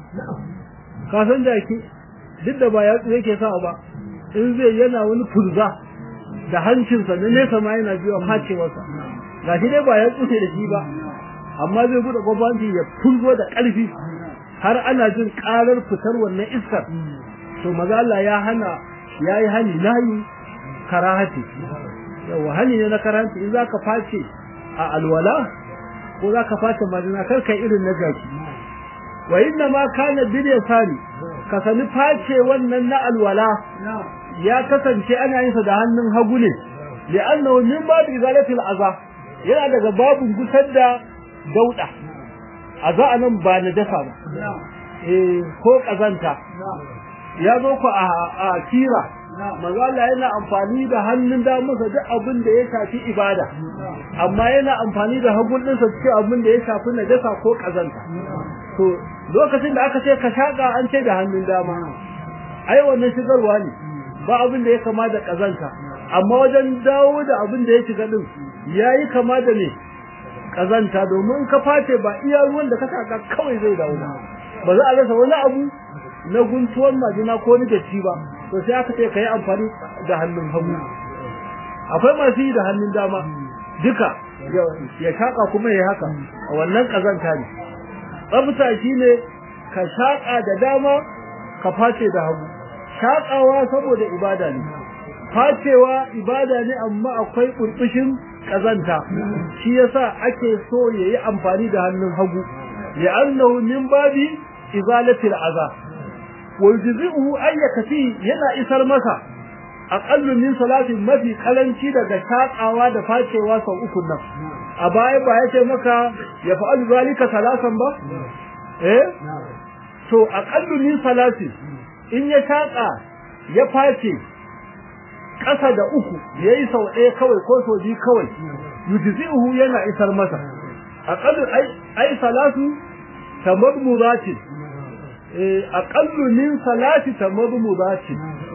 Speaker 1: ka san jaki duk da ba yatsu yake sa ba in zai yana wani furza da hancinsa na nesa ma yana biyo facewarsa gashi dai ba yatsu ne da shi ba amma zai bude gwamnati ya fulgo da ƙarfi har ana jin ƙarar fitar wannan iskar to maza Allah ya hana yayi hani nayi karahati yawa hani ne na karahati in zaka face a alwala ko zaka face madina kar kai irin na jaki wa inna ma kana bil yasari ka sani face wannan na alwala ya kasance ana yin sa da hannun hagu ne li'annahu min babu izalatil aza yana daga babun gusar da dauda a za a nan ba na dafa ba eh ko kazanta ya zo ku a kira manzo Allah yana amfani da hannun da masa duk abin da ya shafi ibada amma yana amfani da hagun ɗinsa cikin abin da ya shafi najasa ko kazanta to lokacin da aka ce ka shaka an ce da hannun dama ai wannan shigarwa ne ba abin da ya kama da kazanta amma wajen dawo da abin da ya shiga din yayi kama da ne kazanta domin ka face ba iya ruwan da ka saka kawai zai dawo ba ba za a rasa wani abu na guntuwar majina ko ni datti ba to sai aka ce kai amfani da hannun hagu akwai masu yi da hannun dama duka ya shaka kuma ya haka a wannan kazanta ne tsafta shine ka shaka da dama ka face da hagu shakawa saboda ibada ne facewa ibada ne amma akwai burbushin kazanta shi yasa ake so yayi amfani da hannun hagu li'annahu min babi izalatil aza wa yujzi'uhu ayyakati yana isar masa aqallu min salati mafi kalanci daga shakawa da facewa sau uku nan a baya ba yace maka ya fa'alu zalika salasan ba eh to aqallu min salati in ya shaka ya face ƙasa da uku yayi sau ɗaya kawai ko sau biyu kawai yujzi'uhu yana isar masa aqallu ai ai salatu tamadmudati eh aqallu min salati tamadmudati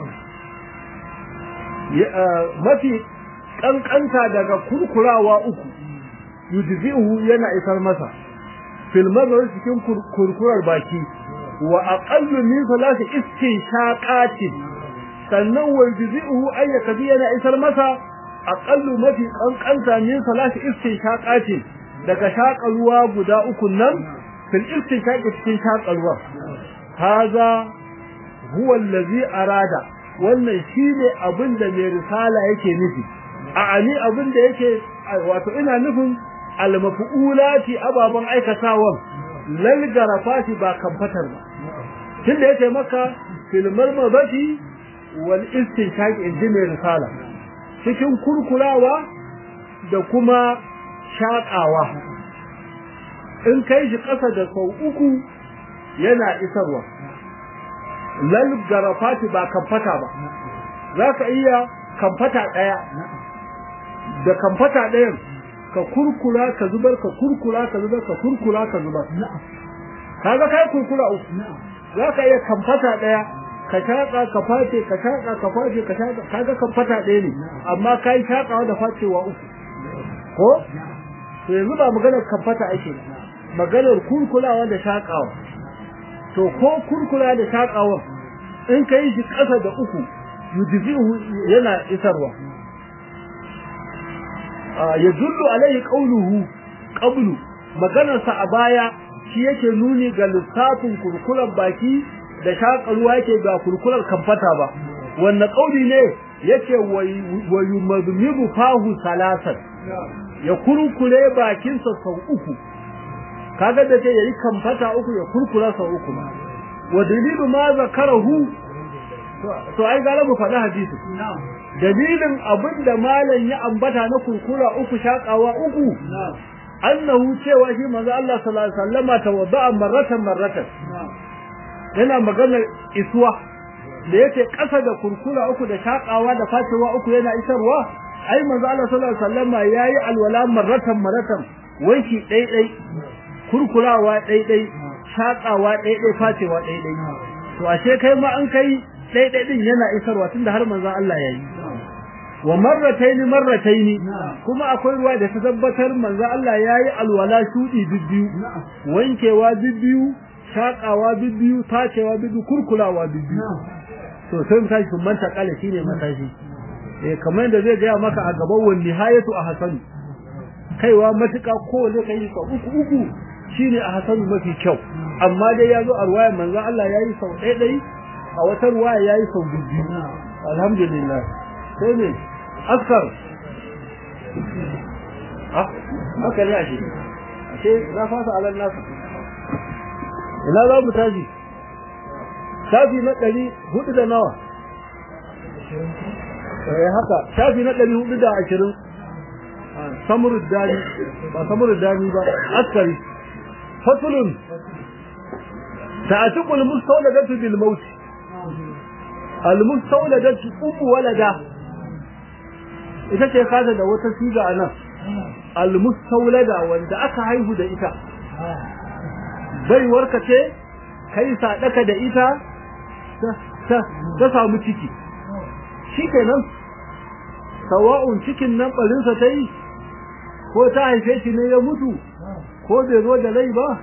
Speaker 1: mafi kankanta daga kurkurawa uku yujzi'uhu yana isar masa fil mazhar cikin kurkurar baki wa aqallu min salati istinshaqati sannan wa yujzi'uhu ayyaka yana isar masa aqallu mafi kankanta min salati istinshaqati daga shaƙa ruwa guda uku nan fil istinshaqi cikin shaƙa ruwa haza huwa allazi arada wannan shine abin da mai risala yake nufi a ani abin da yake wato ina nufin almafulati ababan aikatawan lal garafati ba kamfatar ba tunda yake maka fil marmabati wal istinshaq inji mai risala cikin kurkurawa da kuma shaƙawa in kai shi ƙasa da sau uku yana isarwa lal garafati ba kamfata ba zaka iya kamfata daya da kamfata dayan ka kurkura ka zubar ka kurkura ka zubar ka kurkura ka zubar kaga kai kurkura uku zaka iya kamfata daya ka shaka ka face ka shaka ka face ka shaka kaga kamfata daya ne amma kai shakawa da facewa uku ko to yanzu ba maganar kamfata ake maganar kurkulawa da shakawa to ko kurkula da shakawa in kai shi kasa da uku yudfihu yana isarwa ya dullu alaihi qawluhu qablu maganar sa a baya shi yake nuni ga lissafin kurkular baki da shakarwa yake ga kurkular kamfata ba wannan kauli ne yake wa yumadmibu fahu salasan ya kurkure bakinsa sau uku kaga da yayi kamfata uku ya kurkura sau uku wa dalilu ma zakarahu to ai gara mu faɗi hadisi dalilin abinda malam ya ambata na kurkura uku shakawa uku annahu cewa shi manzo Allah sallallahu alaihi wasallama tawadda'a marratan marratan yana magana isuwa da yake ƙasa da kurkura uku da shakawa da facewa uku yana isarwa ai manzo Allah sallallahu alaihi wasallama yayi alwala marratan marratan wanki dai dai kurkurawa dai dai shakawa dai dai facewa dai dai to ashe kai ma an kai dai dai din yana isarwa tunda har manzo Allah yayi wa marratayn marratayn kuma akwai ruwa da ta tabbatar manzo Allah yayi alwala shudi bibbiyu wankewa bibbiyu shakawa bibbiyu tacewa bibbiyu kurkulawa bibbiyu to sai mun tashi mun ta kale shine matashi eh kamar da zai ga maka a gaban wani nihayatu a hasanu kaiwa matuka ko ne kai ka uku uku shine a hasanu mafi kyau amma dai yazo a ruwaya manzo Allah yayi sau ɗaya ɗaya a wata ruwaya yayi sau biyu alhamdulillah sai ne askar ah haka ne ashe ashe na fasa alal nasu ina za mu tashi shafi na ɗari hudu da nawa eh haka shafi na ɗari hudu da ashirin samurud dani ba samurud dani ba askari fasulun ta'atiqul mustawladatu bil maut al mustawladatu ummu walada ita ce kaza da wata siga anan al mustawlada wanda aka haihu da ita baiwarka ce kai sadaka da ita ta ta samu ciki shikenan sawa'un cikin nan barinsa ta yi ko ta haife shi ne ya mutu ko bai zo da rai ba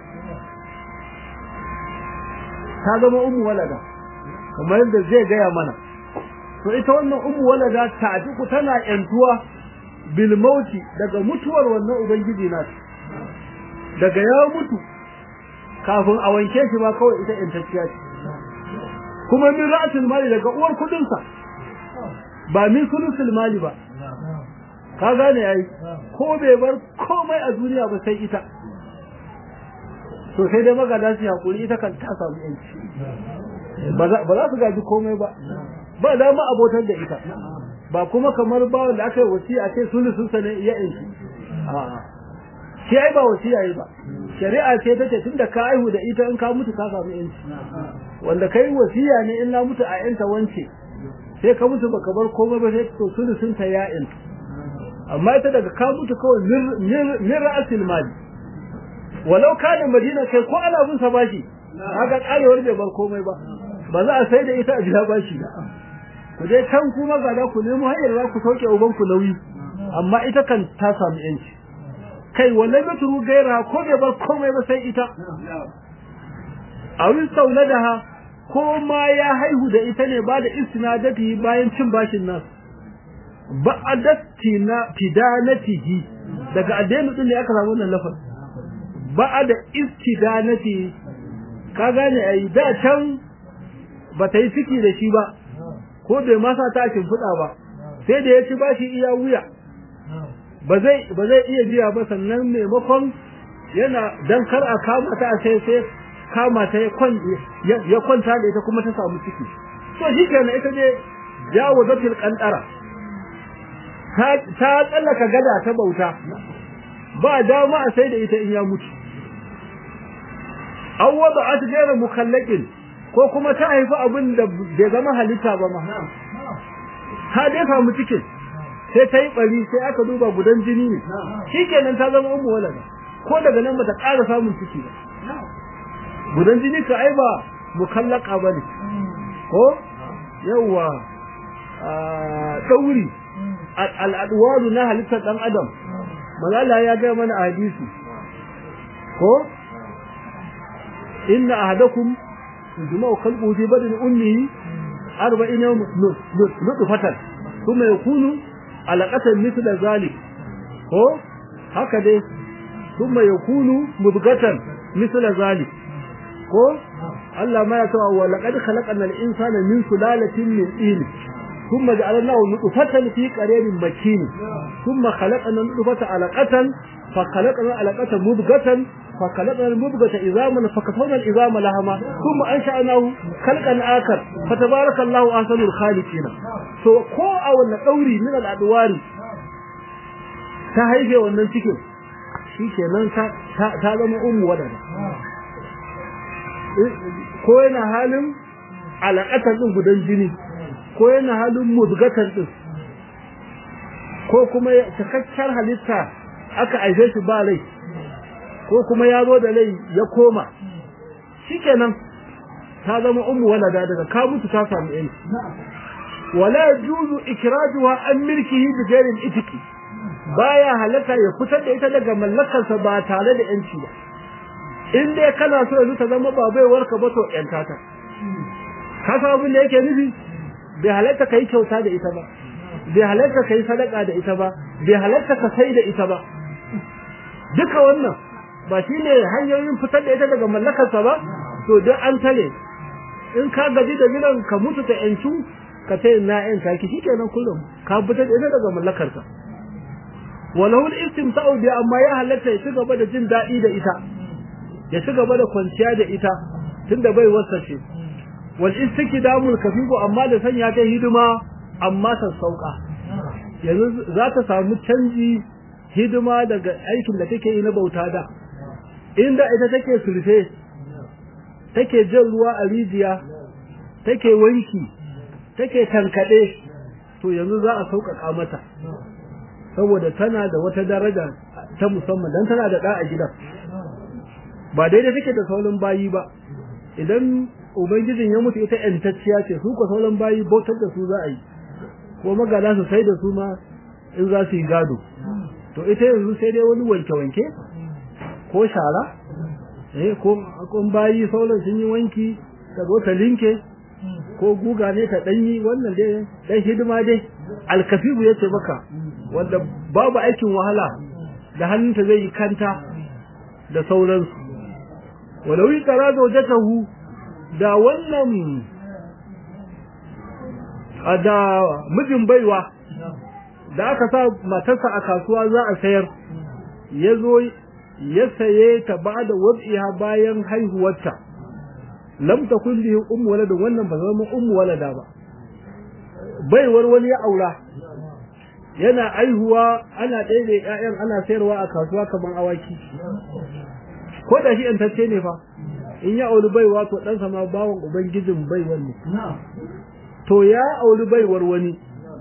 Speaker 1: ta zama umu walada kamar yadda zai gaya mana to ita wannan umu walada ta ku tana yantuwa bil mauti daga mutuwar wannan ubangiji nasu daga ya mutu kafin a wanke shi ba kawai ita yantacciya ce kuma min ra'asul mali daga uwar kudinsa ba min sulusul mali ba ka gane yayi ko bai bar komai a duniya ba sai ita to sai dai magada su hakuri ita kan ta samu yanci ba za su gaji komai ba ba da ma abotar da ita ba kuma kamar bawan da aka yi wasiya ce sulusun sa ne ya yanci a'a shi ai ba wasiya yi ba shari'a ce take tunda ka aihu da ita in ka mutu ka samu yanci wanda kai wasiya ne in na mutu a yanta wance sai ka mutu baka bar komai ba sai to sulusun ta ya yanci amma ita daga ka mutu kawai min ra'asil mali walau kana madina kai ko ana bin sa bashi haka karewar bai bar komai ba ba za a sai da ita a biya bashi ku dai kan kuma ga da ku nemo hanyar za ku sauke uban ku nauyi amma ita kan ta samu yanci kai wallahi ba turu gaira ko bai bar komai ba sai ita a wurin sauladaha ko ma ya haihu da ita ne ba da istinadati bayan cin bashin nasu ba'adatina tidanatihi daga addini din ne aka samu wannan lafaz ba'ada istidanati ka gane ai da can ba ta yi ciki da shi ba ko bai masa ta fuda ba sai da ya ci bashi iya wuya ba zai ba zai iya biya ba sannan maimakon yana dan kar a kama ta sai sai kama ta ya kwanta da ita kuma ta samu ciki to shi kenan ita ne jawo zatil kantara ta tsallaka gada ta bauta ba dama a sai da ita in ya mutu an wada at gaira mukallaqin ko kuma ta haifi abin da bai zama halitta ba ma ta dai samu cikin sai ta yi bari sai aka duba gudan jini ne shikenan ta zama ummu walada ko daga nan bata ƙara samun ciki ba gudan jini ka ai ba mukallaka bane ko yawa dauri al'adwaru na halittar dan adam malala ya ga mana a hadisi ko inna ahadakum yujma'u qalbuhu fi badni ummihi 40 yawm nutfatan thumma yakunu alaqatan mithla zalik ko haka dai thumma yakunu mudghatan mithla zalik ko Allah ma ya tawa wa laqad khalaqna al-insana min sulalatin min tin thumma ja'alnahu nutfatan fi qararin makin thumma khalaqna nutfata alaqatan fa khalaqna alaqata mudghatan fa khalaqna al-mudghata idhaman fa kasawna al-idhama lahama thumma ansha'nahu khalqan akhar fa tabarakallahu ahsanul khaliqin so ko a wannan dauri min al-adwari ta haife wannan cikin shikenan ta ta zama ummu wadana ko yana halin alaƙatar ɗin gudan jini ko yana halin muzgatar ɗin ko kuma cikakkiyar halitta aka aife shi ba rai ko kuma ya zo da rai ya koma shikenan ta zama ummu walada daga ka mutu ta samu yanci wala yajuzu ikrajuha an milkihi bi ghairi itiki baya halatta ya fitar da ita daga mallakarsa ba tare da yanci ba in dai kana so yanzu ta zama ba baiwar ka ba to yanta ta ka san abin da yake nufi bai halatta kai kyauta da ita ba bai halatta kai sadaka da ita ba bai halatta ka sai da ita ba duka wannan ba shine hanyoyin fitar da ita daga mallakarsa ba to duk an tare in ka gaji da gidan ka mutu ta yancu ka ce na yanta ki shikenan kullum ka fitar da ita daga mallakarka walau al-istimta'u bi amma ya halatta ya ci gaba da jin daɗi da ita ya ci gaba da kwanciya da ita tunda bai wasa ce wal istikdamul kafifu amma da sanya ta hidima amma ta sauka yanzu za ta samu canji hidima daga aikin da take yi na bauta da inda ita take sulfe take jan ruwa a rijiya take wanki take tankade to yanzu za a sauƙaƙa mata saboda tana da wata daraja ta musamman dan tana da da a gidan ba daidai take da sauran bayi ba idan ubangijin ya mutu ita yantacciya ce su ko sauran bayi bautar da su za a yi ko magana su sai da su ma in za su yi gado to ita yanzu sai dai wani wanke-wanke ko shara eh ko kun bayi sauran sun yi wanki ta zo ta linke ko guga ne ta danyi wannan dai dan hidima dai alkafibu yace maka wanda babu aikin wahala da hannunta zai yi kanta da sauransu walau tara zawjatahu da wannan da mijin baiwa da aka sa matarsa a kasuwa za a sayar ya zo ya saye ta ba da wad'iha bayan haihuwarta lam takun li ummu walad wannan ba zama ummu walada ba baiwar wani ya aura yana aihuwa ana ɗaya ƴaƴan ana sayarwa a kasuwa kamar awaki ko da shi intacce ne fa in ya auri baiwa to ɗansa ma bawan ubangijin baiwar ne to ya auri baiwar wani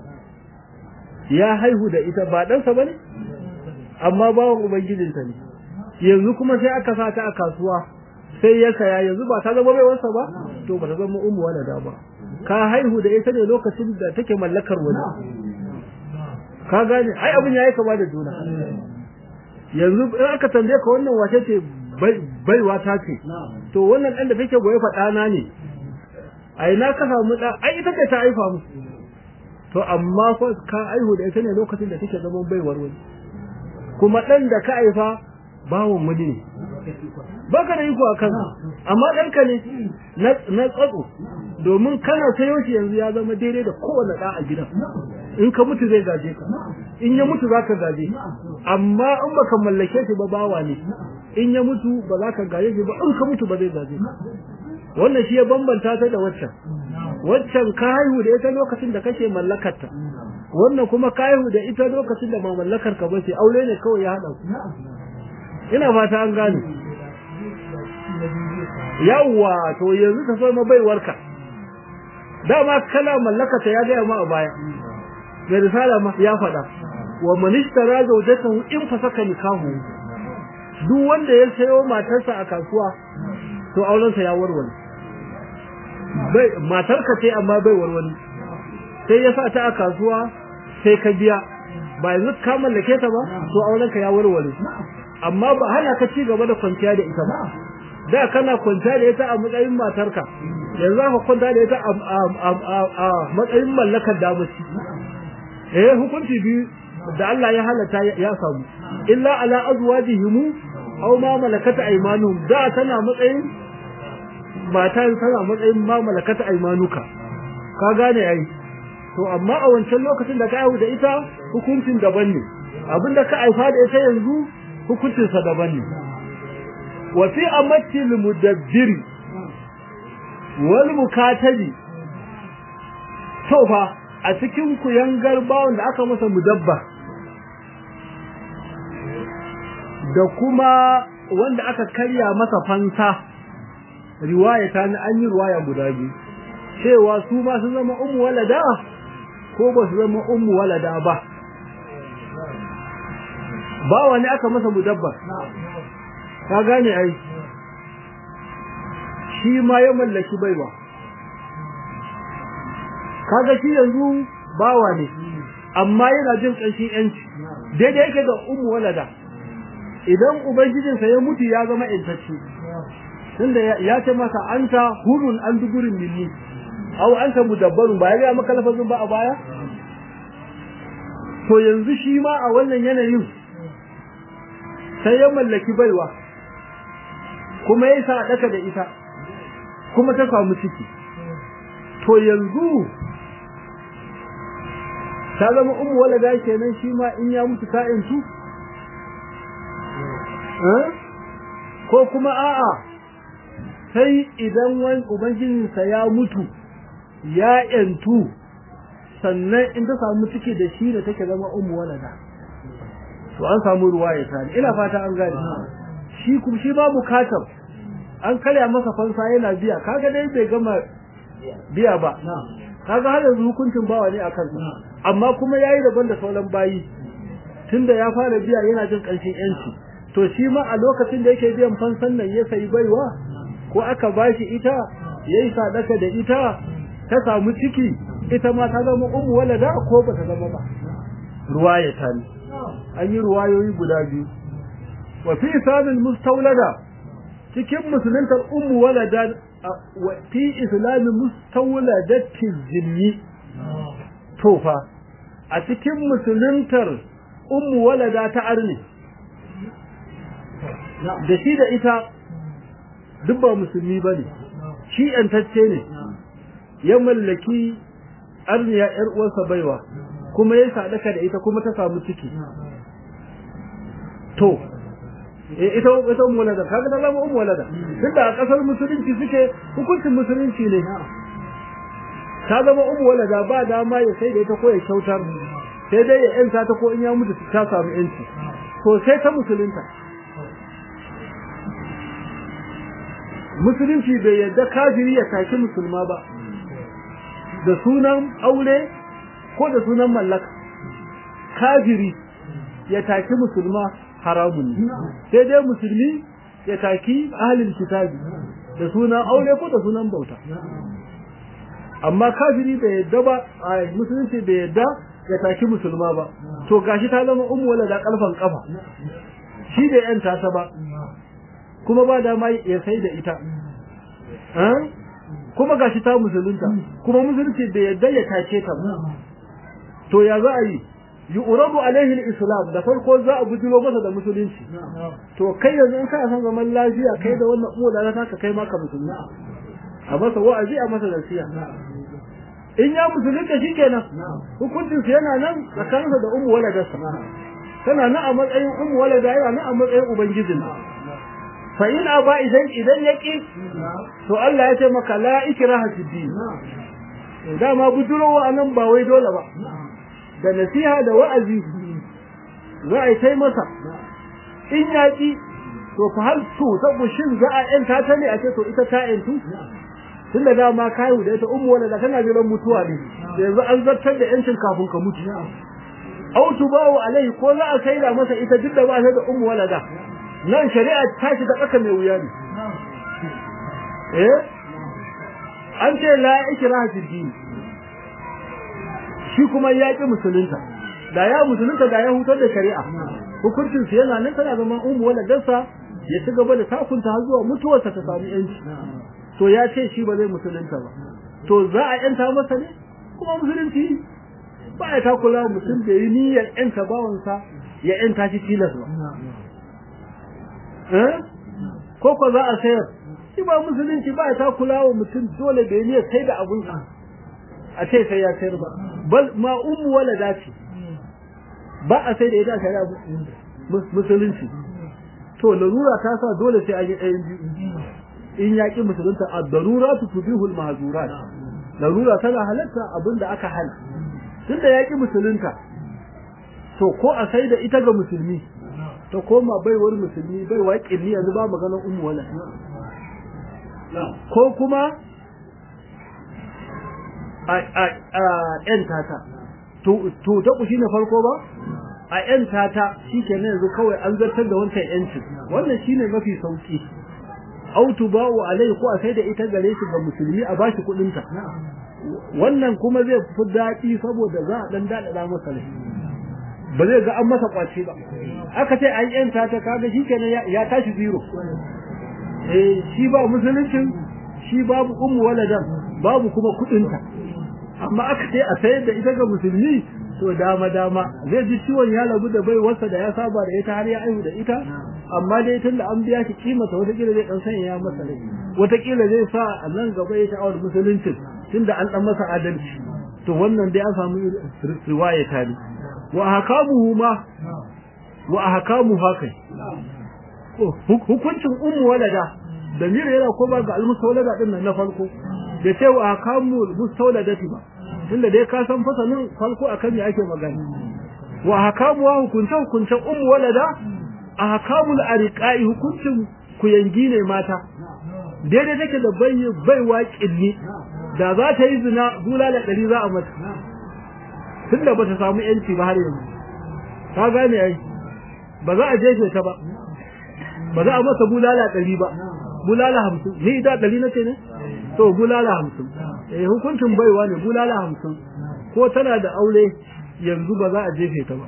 Speaker 1: ya haihu da ita ba ɗansa ba ne amma bawan ubangijinta ne yanzu kuma sai aka sa ta a kasuwa sai ya saya yanzu ba ta zama baiwarsa ba to ba ta zama umu walada ba ka haihu da ita ne lokacin da take mallakar wani ka gane ai abin yayi kama da juna yanzu in aka tambaye ka wannan wace ce baiwa ta ce to wannan dan da take goye faɗa na ne ai na ka samu da ai ita ce ta haifa mu to amma ko ka aihu da ita ne lokacin da take zaman baiwar wani kuma dan da ka haifa bawon wani ne baka da iko akan amma ɗanka ne na tsatso domin kana sayo shi yanzu ya zama daidai da kowane ɗa a gidan in ka mutu zai gaje ka in ya mutu zaka gaje amma in baka mallake shi ba bawa ne in ya mutu ba za ka gaje shi ba in ka mutu ba zai gaje ka wannan shi ya bambanta ta da waccan waccan ka haihu da ita lokacin da kake mallakarta wannan kuma ka haihu da ita lokacin da ba mallakar ka ba ce aure ne kawai ya haɗa ku ina fata an gane yawa to yanzu ta so ma baiwarka dama kala mallaka ta ya gaya ma a baya mai risala ma ya faɗa wa manishtara zaujatahu in fasaka nikahu duk wanda ya sayo matarsa a kasuwa to aurensa ya warware bai matarka ce amma bai warware sai ya sa ta a kasuwa sai ka biya ba yanzu ka mallake ta ba to aurenka ya warware amma ba hana ka ci gaba da kwanciya da ita ba da kana kwanciya da ita a matsayin matarka yanzu ka kwanta da ita a matsayin mallakar damaci eh hukunci biyu da Allah ya halatta ya samu illa ala azwajihim aw ma malakata aymanuhum da tana matsayin mata tana matsayin ma malakata aymanuka ka gane ai to amma a wancan lokacin da ka aihu da ita hukuncin daban ne abinda ka aifa da ita yanzu hukuncin sa daban ne wa fi amati mudabbiri wal mukatabi to fa a cikin kuyangar bawon da aka masa mudabba da kuma wanda aka karya masa fansa riwaya ta an yi riwaya guda biyu cewa su ma sun zama ummu walada ko ba su zama ummu walada ba ba wani aka masa mudabbar ka gane ai shi ma ya mallaki baiwa kaga shi yanzu bawa ne amma yana jin ƙanshin yanci daidai yake da ummu walada idan ubangijinsa ya mutu ya zama intacce tunda ya ce masa anta hurun an dugurin minni aw anta mudabbarun ba ya ga maka lafazin ba a baya to yanzu shi ma a wannan yanayin sai ya mallaki baiwa kuma ya sa daka da ita kuma ta samu ciki to yanzu ta zama ummu walada kenan shi ma in ya mutu ka'in su ko kuma a'a sai idan wani ubangijinsa ya mutu ya yantu sannan in ta samu ciki da shi da take zama ummu walada to an samu ruwa ya tani ina fata an gane shi kuma shi ba bukatar an karya masa fansa yana biya kaga dai bai gama biya ba kaga har yanzu hukuncin bawa ne akan amma kuma yayi daban da sauran bayi tunda ya fara biya yana jin ƙarshen yanci to shi ma a lokacin da yake biyan fansan nan ya sayi baiwa ko aka bashi ita yayi sadaka da ita ta samu ciki ita ma ta zama ummu walada ko ba ta zama ba ruwaya ta ne an yi ruwayoyi guda biyu wa fi isamin mustawlada cikin musuluntar ummu walada wa fi islamin mustawladati zimmi tofa a cikin musuluntar ummu walada ta arni da shi da ita duk ba musulmi ba ne shi ‘yantacce ne ya mallaki arniya ‘yar uwarsa baiwa kuma ya sadaka da ita kuma ta samu ciki to ita ita ummu walada kaga da zama ummu walada duk da a kasar musulunci suke hukuncin musulunci ne ta zama ummu walada ba dama ya sai da ita ko ya kyautar sai dai ya yanta ta ko in ya mutu ta samu yanci to sai ta musulunta musulunci bai yadda kafiri ya taki musulma ba da sunan aure ko da sunan mallaka kafiri ya taki musulma haramun ne sai dai musulmi ya taki ahlul kitabi da sunan aure ko da sunan bauta amma kafiri bai yadda ba a musulunci bai yadda ya taki musulma ba to gashi ta zama ummu wala da kalfan kafa shi da yan tasa ba kuma ba da mai ya sai da ita kuma gashi ta musulunta kuma musulunci bai yadda ya take ta ba to ya za a yi yu'radu alaihi al-islam da farko za a bujiro masa da musulunci to kai yanzu in kana son zaman lafiya kai da wannan uwa da ta kai maka musulunci a masa wa'azi a masa nasiha in ya musulunta shikenan hukuncin sa yana nan tsakaninsa da ummu waladarsa tana nan a matsayin ummu walada yana nan a matsayin ubangijin fa in aba idan idan yaki to Allah ya ce maka la ikraha fi din dama bujurowa anan ba wai dole ba da nasiha da wa'azi za a yi tai masa in yaki to fa hal to sabu shin za a yanta ta ne a ce to ita ta yantu tun da dama kayu da ita ummu wala da kana jiran mutuwa ne yanzu an zartar da yancin kafin ka mutu au tubawu alai ko za a saida masa ita duk da ba ta da ummu wala da nan shari'a ta shi da tsaka mai wuya ne eh an ce la ikraha fi din shi kuma ya ki musulunta da ya musulunta da ya hutar da shari'a hukuncin su yana nan tana zama ummu wala dansa ya ci gaba da takunta har zuwa mutuwarsa ta samu yanci to ya ce shi ba zai musulunta ba to za a yanta masa ne kuma musulunci ba ya takula mutum da yi niyyar yanta bawansa ya yanta shi tilas ba ko ko za a sayar shi ba musulunci ba ya takula wa mutum dole da yi niyyar sai da abunsa a ce sai ya sayar ba bal ma ummu wala dace ba a sai da ita shari'a musulunci to larura ta sa dole sai a yi ɗayan biyu in yaƙi musulunta a darura tu tubihul mahzurat larura tana halatta abinda aka hana tunda yaƙi musulunta to ko a sai da ita ga musulmi ta koma baiwar musulmi bai waƙin ni yanzu ba maganar ummu wala ko kuma a a a ƴan tata to to ta ku shine farko ba a ƴan tata shikenan yanzu kawai an zartar da wancan ƴancin wannan shine mafi sauki autu ba'u alai ko a sai da ita gare shi ga musulmi a bashi kudin ta wannan kuma zai fi daɗi saboda za a dan daɗaɗa masa rai ba zai ga an masa kwace ba aka ce an yanta ta kaga shikenan ya tashi zero eh shi ba musuluncin shi babu ummu waladan babu kuma kudin ta amma aka ce a sayar da ita ga musulmi to dama dama zai ji ciwon ya lagu da bai wasa da ya saba da ita har ya aihu da ita amma dai tun da an biya shi kimata watakila zai dan sanya ya masa rai watakila zai sa a nan gaba ya sha'awar musuluncin tun da an dan masa adalci to wannan dai an samu riwaya tare wa hakamuhu ma wa hakamu haka hukuncin ummu walada da mira yana ko ba ga almusawlada din nan na farko da ce wa hakamu mustawladati ba tunda dai ka san fasalin farko akan me ake magana wa hakamu wa hukunce hukunce ummu walada ahkamul ariqai hukuncin kuyangi ne mata daidai take da bai baiwa killi da za ta yi zina bulala dari za a mata tunda bata samu yanci ba har yanzu ka gane ai ba za a jefe ta ba ba za a masa bulala dari ba bulala hamsin ni da dari nace ne to bulala hamsin eh hukuncin baiwa ne bulala hamsin ko tana da aure yanzu ba za a jefe ta ba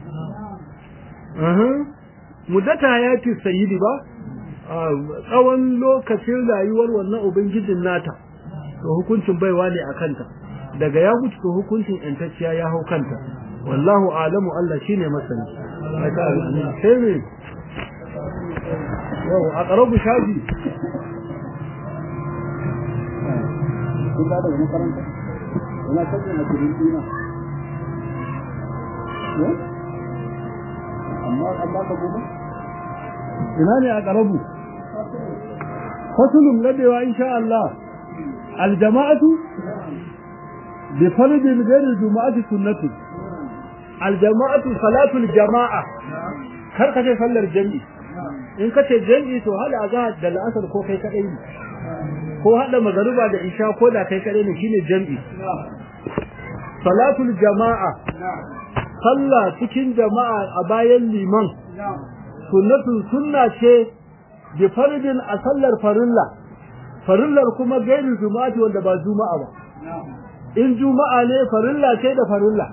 Speaker 1: muddata hayati sayyidi ba tsawon lokacin rayuwar wannan ubangijin nata to hukuncin baiwa ne a kanta daga ya mutu to hukuncin yantacciya ya hau kanta wallahu alamu Allah shine masani sai ne yau a ƙarabu shafi
Speaker 2: kun da daga makaranta ina kallon a cikin dina amma amma ka goma
Speaker 1: ina ne a ƙarabu fasulun ladewa insha Allah aljama'atu bi faridin ghairi juma'ati sunnatu aljama'atu salatul jama'a kar ka ce sallar jami'i in ka ce jami'i to hada azhar da la'asar ko kai kadai ne ko hada magariba da isha ko da kai kadai ne shine jami'i salatul jama'a sallah cikin jama'a a bayan liman sunnatun sunna ce bi faridin a sallar farilla farillar kuma gairin juma'ati wanda ba juma'a ba in juma'a ne farilla ce da farilla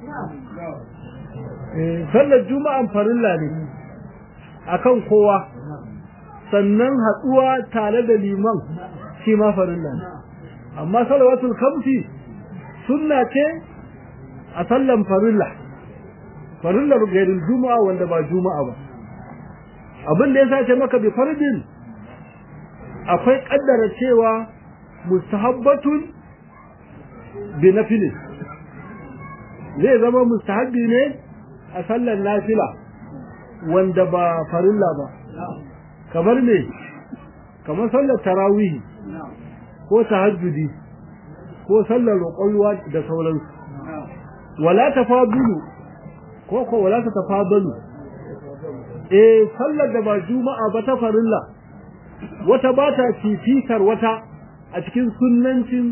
Speaker 1: sallar juma'an farilla ne akan kowa sannan hatsuwa tare da liman shi ma farilla ne amma salawatul kamsi sunna ce a sallan farilla farillar gairin juma'a wanda ba juma'a ba abin da ya sace maka bi fardin akwai kaddara cewa mustahabbatun bi nafilin zai zama mustahabbi ne a sallar nafila wanda ba farilla ba kamar me kamar sallar tarawih ko tahajjudi ko sallar roƙon da sauransu wala tafadulu ko ko wala tafadalu eh sallar da ba juma'a ba ta farilla wata ba ta fifikar wata a cikin sunnancin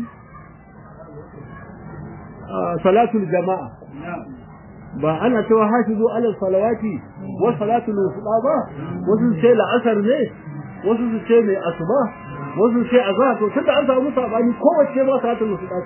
Speaker 1: salatul jama'a ba ana cewa hafizu ala salawati wa salatul wusta ba wasu ce la'asar ne wasu su ce mai asuba wasu ce azhar to tunda an samu sabani kowace ba salatul wusta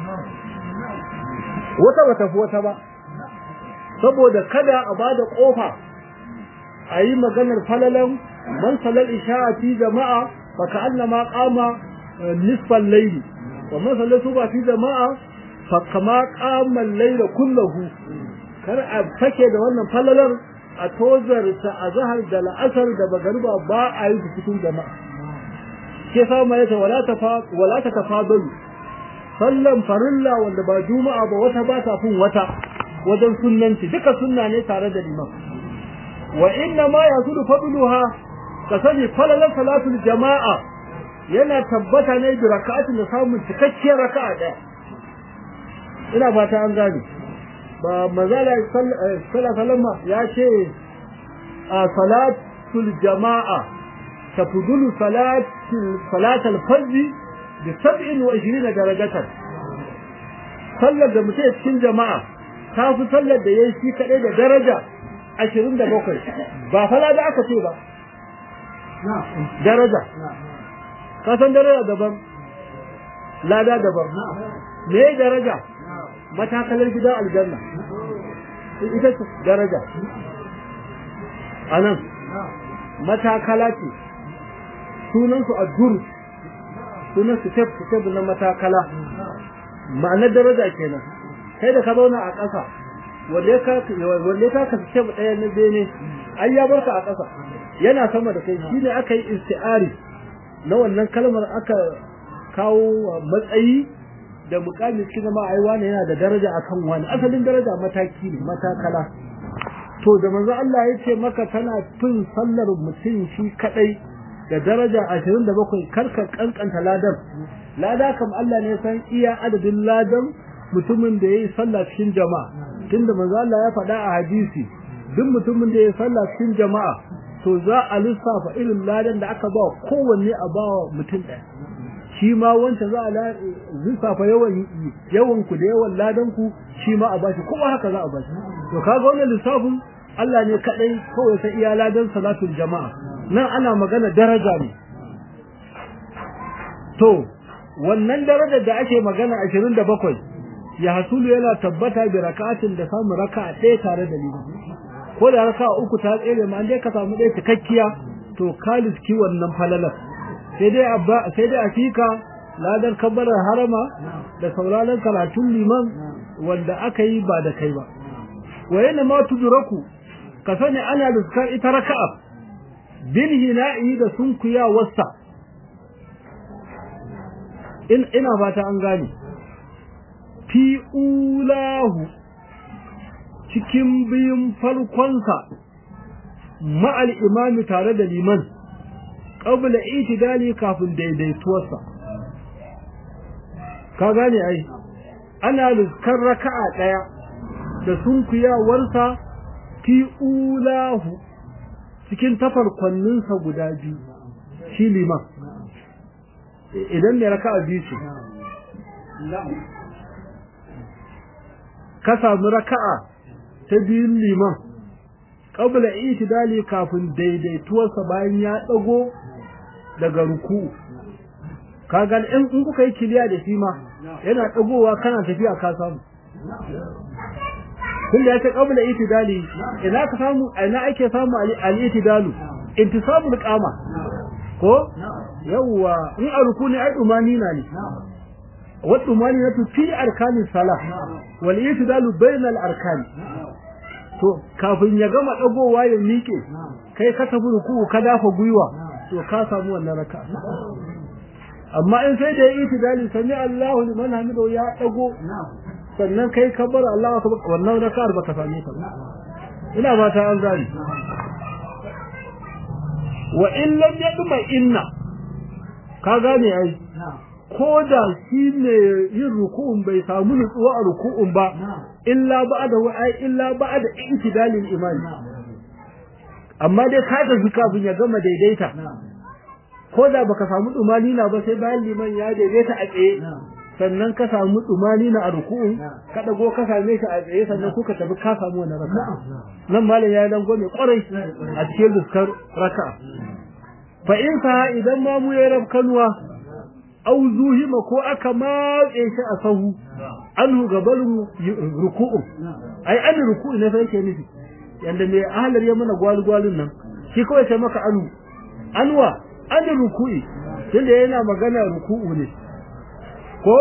Speaker 1: wata bata fi wata ba saboda kada a bada kofa a yi maganar falalan man salal isha'a fi jama'a fa ka'annama qama nisfal layli wa man salal suba fi jama'a fa kama qama al-layla kullahu kar a fake da wannan falalar a tozar ta azhar da la'asar da magariba ba a yi cikin jama'a ke sa mai ta wala ta wala ta tafadalu sallan farilla wanda ba juma'a ba wata ba ta fin wata wajen sunnanci duka sunna ne tare da liman wa inna ma yasudu fadluha ka sani falalar salatul jama'a yana tabbata ne da raka'atin da samun cikakkiyar raka'a daya ina fata an gane ba mazala sallallahu ya ce a salatul jama'a tafdulu salatul salatul fajr bi 27 darajatan sallar da mutum cikin jama'a ta fi sallar da yayi shi kadai da daraja ashirin da bakwai ba fala da aka ce ba daraja kasan daraja daban lada daban me daraja matakalar gida aljanna ita ce daraja anan matakala ce sunansu addur sunansu tef tef na matakala ma'anar daraja kenan kai da ka zauna a ƙasa wanda ka wanda ka ka ce ɗaya na bene ai ya barka a ƙasa yana sama da kai shine aka yi isti'ari na wannan kalmar aka kawo matsayi da mukami cikin ma ai wani yana da daraja akan wani asalin daraja mataki ne matakala to da manzo Allah ya ce maka tana fin sallar mutum shi kadai da daraja 27 karka kankanta ladan lada kam Allah ne san iya adadin ladan mutumin da yayi sallah cikin jama'a tunda manzo Allah ya faɗa a hadisi duk mutumin da yayi sallah cikin jama'a to za a lissafa irin ladan da aka ba kowanne a bawa mutum ɗaya shi ma wanda za a lissafa yawan yawan ku da yawan ladan ku shi ma a bashi kuma haka za a bashi to kaga wannan lissafin Allah ne kadai kawai sai iya ladan salatul jama'a nan ana magana daraja ne to wannan darajar da ake magana 27 ya hasulu yana tabbata bi raka'atin da samu raka'a ɗaya tare da liman ko da raka'a uku ta tsere ma dai ka samu ɗaya cikakkiya to kalis ki wannan falalar sai dai abba sai dai akika ladar kabbarar harama da sauraron karatun liman wanda aka yi ba da kai ba wayana ma tujuraku ka sani ana liskar ita raka'a bil hina'i da sunkuya wasta in ina fata an gane fi ulahu cikin biyun farkonsa ma'al imami tare da liman qabla itidali kafin daidaituwarsa ka gane ai ana liskar raka'a daya da sunkuyawarsa fi ulahu cikin tafarkwanninsa guda biyu shi liman idan ne raka'a biyu ce ka samu raka'a ta biyun liman qabla itidali kafin daidaituwarsa bayan ya dago daga ruku ka ga in in kuka yi kiliya da shi ma yana dagowa kana tafiya ka samu kun da yake qabla itidali ina ka samu ina ake samu al-itidalu intisabul qama ko yawwa in a ruku ne ai dumani na ne wa dumani na fi arkani salah wal itidalu bainal arkani to kafin ya gama dagowa ya miƙe kai ka tafi ruku ka dafa gwiwa to ka samu wannan raka amma in sai da yi itidali sami Allahu liman hamidu ya dago sannan kai kabbar Allahu akbar wannan raka'ar baka same ta ina fata an gani wa in lam yadma inna ka gane ai ko da shi ne yin ruku'un bai samu nutsuwa a ruku'un ba illa ba'da wa ai illa ba'da intidalil imani amma dai ka tafi kafin ya gama daidaita ko da baka samu na ba sai bayan liman ya daidaita a tsaye sannan ka samu na a ruku'un ka dago ka same shi a tsaye sannan kuka tafi ka samu wannan raka'a nan malam ya dan gome kwarai a cikin luskar raka'a fa in ka idan ma mu ya rabkanuwa au zuhima ko aka matse shi a sahu anhu gabalun ruku'u ai an ruku'u ne sai ke nufi yanda mai ahlar ya mana gwalgwalin nan shi kawai sai maka anu anwa an ruku'i tunda yana magana ruku'u ne ko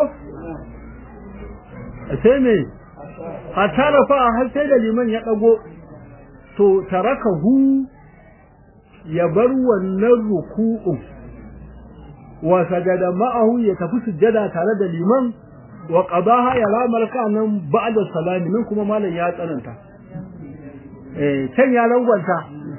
Speaker 1: sai me hatta rafa har sai da liman ya dago to tarakahu ya bar wannan ruku'u wa sajada ma'ahu ya tafi sujjada tare da liman wa qadaha ya lamar nan ba'da salami nan kuma malam ya tsananta eh can ya rangwanta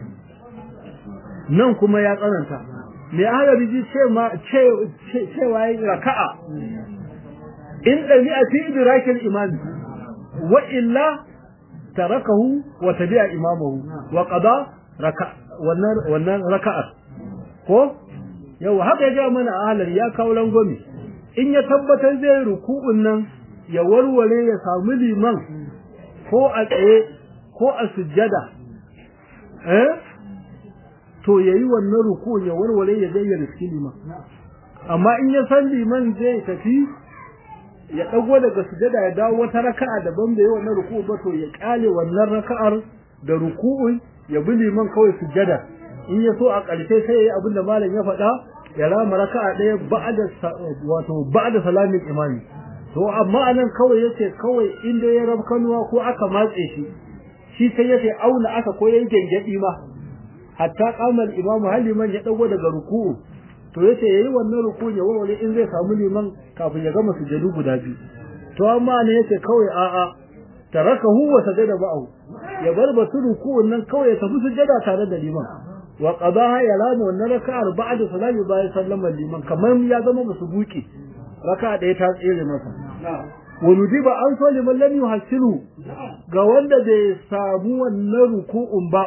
Speaker 1: nan kuma ya tsananta me ahalabi ji ce ma ce cewa yi raka'a in dami a fi idrakin imam wa illa tarakahu wa tabi'a imamahu wa qada raka wannan wannan raka'a ko yau haka ya ga mana ahlar ya kawo langwami in ya tabbatar zai ruku'un nan ya warware ya samu liman ko a tsaye ko a sujjada eh to yayi wannan ruku'un ya warware ya zai ya riski liman amma in ya san liman zai tafi ya dago daga sujjada ya dawo wata raka'a daban da yayi wannan ruku'u ba to ya kale wannan raka'ar da ruku'un ya bi liman kawai sujjada in ya so a ƙarshe sai yayi abin da malam ya faɗa ya rama raka'a ɗaya ba'da wato ba'da salamin imami to amma anan kawai yace kawai inda ya rabkanuwa ko aka matse shi shi sai yace auna aka ko yayin gengedi ma hatta qamal imamu hal liman ya dago daga ruku'u to yace yayi wannan ruku'u ya warware in zai samu liman kafin ya gama sujudu guda biyu to amma ne yace kawai a'a tarakahu wa sajada ba'u ya bar basu ruku'un nan kawai ya tafi sujada tare da liman wa qadaha ya lama wannan raka'ar ba'da salami bayan sallama liman kamar ya zama musu buki raka'a da ta tsere masa wa nudiba an so liman lam yuhassilu ga wanda bai samu wannan ruku'un ba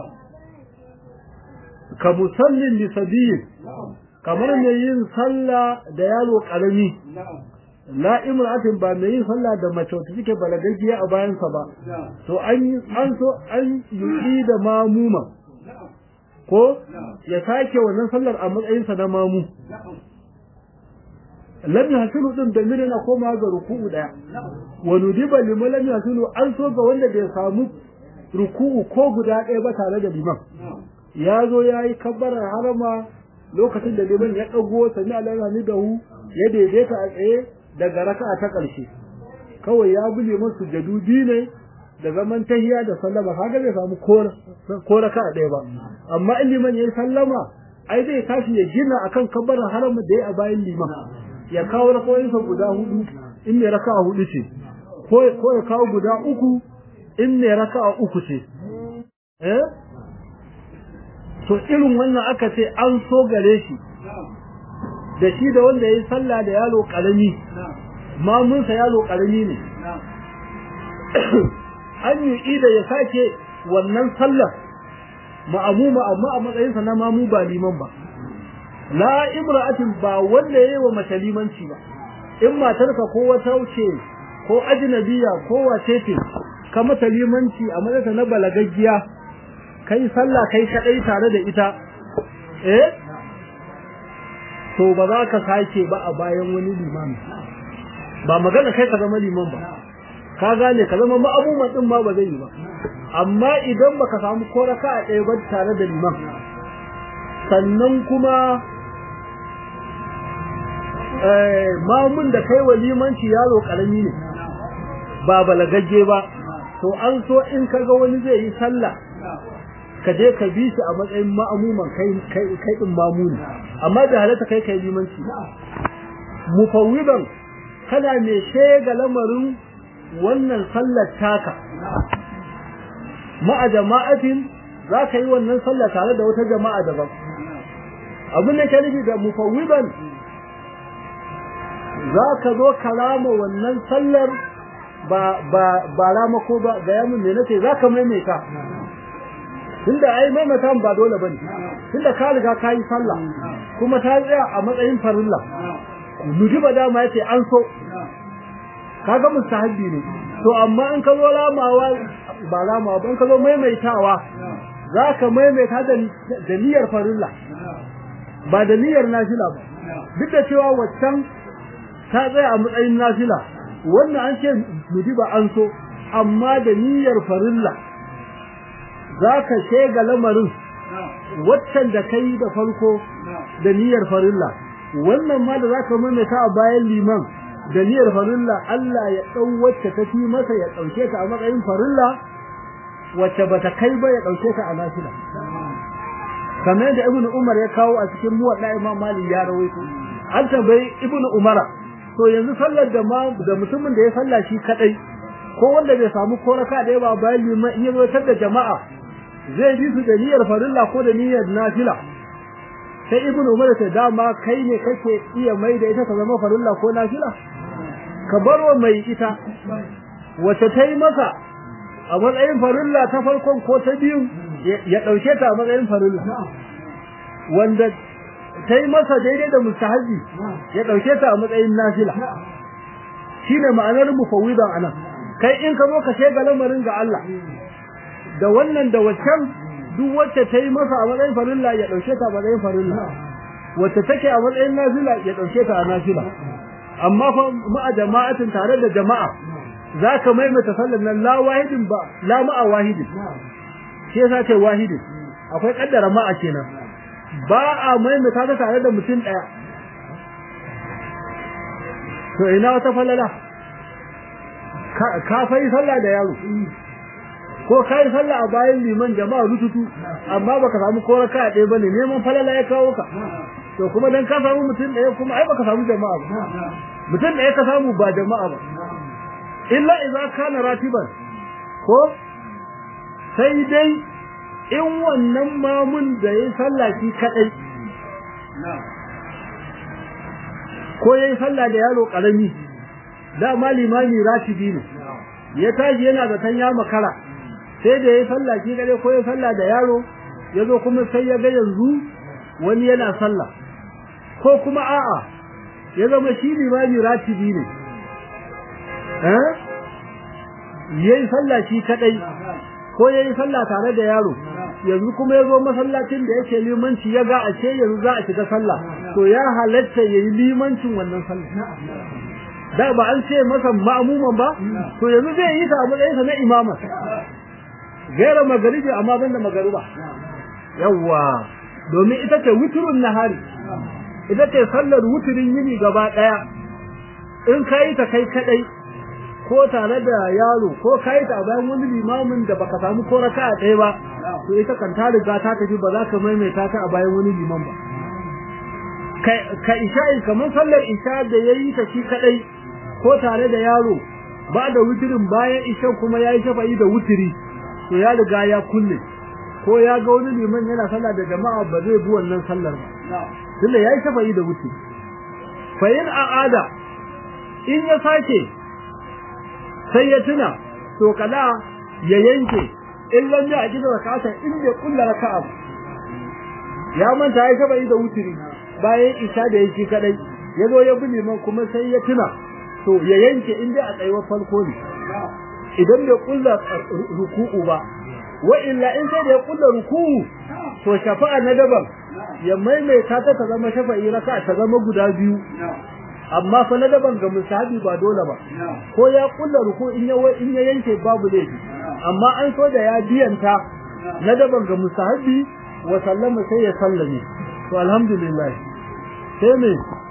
Speaker 1: ka musallin li sabiyin kamar mai yin sallah da yaro karami la imra'atin ba mai yin sallah da mace wacce take balagaggiya a bayansa ba to an an so an yi da mamuma ko ya sake wannan sallar a matsayinsa na mamu lam yahsulu din da mire na koma ga ruku'u daya wa nudiba liman lam yahsulu an so ga wanda bai samu ruku'u ko guda ɗaya ba tare da liman ya zo ya yi kabbarar harama lokacin da liman ya ɗago sami alama da hu ya daidaita a tsaye daga raka'a ta ƙarshe kawai ya bi liman sujadu biyu ne da zaman tahiya da sallama kaga bai samu ko raka'a ɗaya ba amma in liman yayi sallama ai zai tashi ya gina akan kabbarar harama da ya a bayan liman ya kawo rakawoyinsa guda hudu in mai raka'a hudu ce ko ya kawo guda uku in mai raka'a uku ce eh to irin wannan aka ce an so gare shi da shi da wanda ya yi sallah da yaro karami mamunsa yaro karami ne an yi ida ya sake wannan sallar ma'amuma amma a matsayinsa na mamu ba liman ba la imra'atin ba wanda yayi wa mace limanci ba in matarka ko wata wuce ko ajnabiya ko wace ce ka mata limanci a matsayinta na balagaggiya kai sallah kai kadai tare da ita eh to ba za ka sake ba a bayan wani limami ba magana kai ka zama liman ba ka gane ka zama ma'amuman din ma ba zai yi ba amma idan baka samu ko raka a ɗaya ba tare da liman sannan kuma mamun da kai wa limanci yaro karami ne ba balagagge ba to an so in kaga wani zai yi sallah ka je ka bi shi a matsayin ma'amuman kai kai kai din mamuni amma da halatta kai kai limanci mufawwidan kana me shega lamarin wannan sallar taka ma'a jama'atin za ka yi wannan sallah tare da wata jama'a daban abin da ke nufi da mufawwidan za ka zo kalama wannan sallar ba ba ba rama ko ba ga yamin me nace za ka maimaita tunda ai maimaita ba dole bane tunda ka riga ka yi sallah kuma ta tsaya a matsayin farilla nudiba dama yace an so kaga mustahabbi ne to amma in ka zo lamawa ba lamawa ba in ka zo maimaitawa zaka maimaita da da niyyar farilla ba da niyyar nafila ba duk da cewa waccan ta tsaya a matsayin nafila wannan an ce nudiba an so amma da niyyar farilla zaka shega lamarin waccan da kai da farko da niyyar farilla wannan ma da zaka maimaita a bayan liman da niyyar farilla Allah ya dau wacce ta fi masa ya dauke ta a matsayin farilla wacce bata kai ba ya dauke ta a nafila kamar da ibnu umar ya kawo a cikin muwadda imam malik ya rawaito an tambayi ibnu umara to yanzu sallar da ma da mutumin da ya salla shi kadai ko wanda bai samu koraka da yawa bayan liman in ya zo da jama'a zai bi su da niyyar farilla ko da niyyar nafila sai ibnu umar ta dama kai ne kake iya mai da ita ta zama farilla ko nafila ka barwa mai ita wace ta yi masa a matsayin farilla ta farkon ko ta biyu ya ɗauke ta a matsayin farilla wanda ta yi masa daidai da mustahabi ya ɗauke ta a matsayin nafila shine ma'anar mufawwidan anan kai in ka zo ka shega lamarin ga Allah da wannan da waccan duk wacce ta yi masa a matsayin farilla ya ɗauke ta a matsayin farilla wacce take a matsayin nafila ya ɗauke ta a nafila amma fa ma'a jama'atin tare da jama'a za ka maimaita sallar nan la wahidin ba la ma'a wahidin shi yasa ce wahidin akwai kaddara ma'a kenan ba a maimaita ta tare da mutum daya to ina wata falala ka fa yi sallah da yaro ko ka yi sallah a bayan liman jama'a rututu amma baka samu ko raka ɗaya bane neman falala ya kawo ka to kuma dan ka samu mutum ɗaya kuma ai baka samu jama'a ba mutum ɗaya ka samu ba jama'a ba illa idza kana ratiban ko sai dai in wannan mamun da yayi sallah shi kadai ko yayi sallah da yaro karami da malimami ratibi ne ya tashi yana da tan ya makara sai da yayi sallah shi kadai ko yayi sallah da yaro yazo kuma sai ya ga yanzu wani yana sallah ko kuma a'a ya zama shi limami ratibi ne eh yayi sallah shi kadai ko yayi sallah tare da yaro yanzu kuma yazo masallacin da yake limanci ya ga ashe yanzu za a shiga sallah to ya halatta yayi limancin wannan sallah da ba an ce masa ma'muman ba to yanzu zai yi ta a matsayinsa na imama gaira magaribi amma banda magaruba yawa domin ita ce wuturun nahari ita ce sallar wuturin yini gaba daya in kai ta kai kadai ko tare da yaro ko kai ta bayan wani limamin da baka samu ko raka'a ɗaya ba to ita kan ta riga ta tafi ba za ka maimaita ta a bayan wani liman ba ka isha'i kamar sallar isha da yayi ta shi kadai ko tare da yaro ba da wuturin bayan isha kuma yayi shafa'i da wuturi to ya riga ya kulle ko ya ga wani liman yana sallah da jama'a ba zai bi wannan sallar ba tunda yayi shafa'i da wuturi fa in a'ada in ya sake sai ya tuna to kala ya yanke in lam ya ajida rakata in bai kulla raka'a ya manta ya saba da wutiri bayan isha da yake kadai yazo ya bi liman kuma sai ya tuna to ya yanke in dai a tsayuwar farko ne idan bai kulla ruku'u ba wa illa in sai da ya kulla ruku'u to shafa'a na daban ya maimaita ta ta zama shafa'i raka'a ta zama guda biyu amma fa na daban ga musahabi ba dole ba ko ya kulla ruku in ya in ya yanke babu laifi amma an so da ya biyanta na daban ga musahabi wa sallama sai ya sallame to alhamdulillah sai me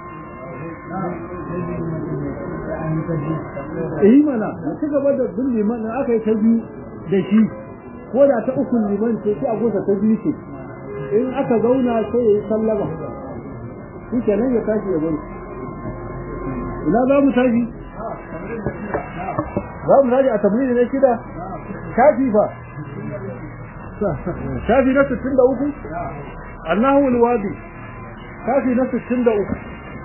Speaker 1: eh mana ci gaba da bin liman da aka yi ta biyu da shi ko da ta uku liman ce sai a gosa ta biyu ce in aka zauna sai ya yi sallama shi kenan ya tashi ya bari ina za mu tashi za mu tashi a tamrini na shida shafi fa shafi na sittin da uku annahu alwadi shafi na sittin da uku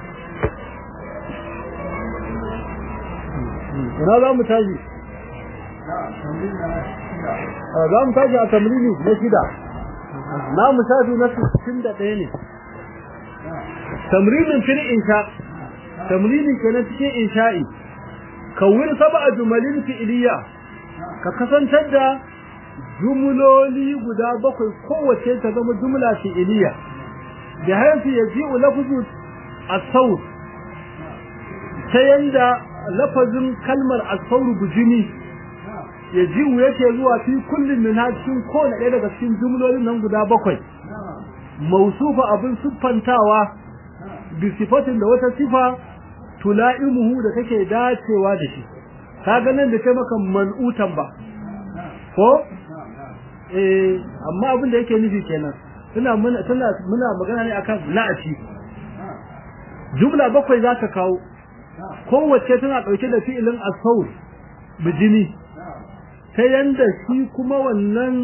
Speaker 1: ina za mu tashi za mu tashi a tamrini na shida na musafi na 61 ne tamrinin fil insha tamrini kenan cikin insha'i kawir sab'a jumalin fi'liya ka kasantar da jumloli guda bakwai kowace ta zama jumla fi'liya da haifi yaji'u lafzu as-sawt ta yanda lafazin kalmar as-sawt bujini yaji'u yake zuwa fi kullin min cikin kowane ɗaya daga cikin jumlolin nan guda bakwai mausufa abin siffantawa bi sifatin da wata sifa tula'imuhu da take dacewa da shi kaga nan da kai maka man'utan ba ko eh amma abin da yake nufi kenan tana muna tana muna magana ne akan la'aci jumla bakwai zaka kawo kowace tana dauke da fi'ilin as-sawl bijini ta yanda shi kuma wannan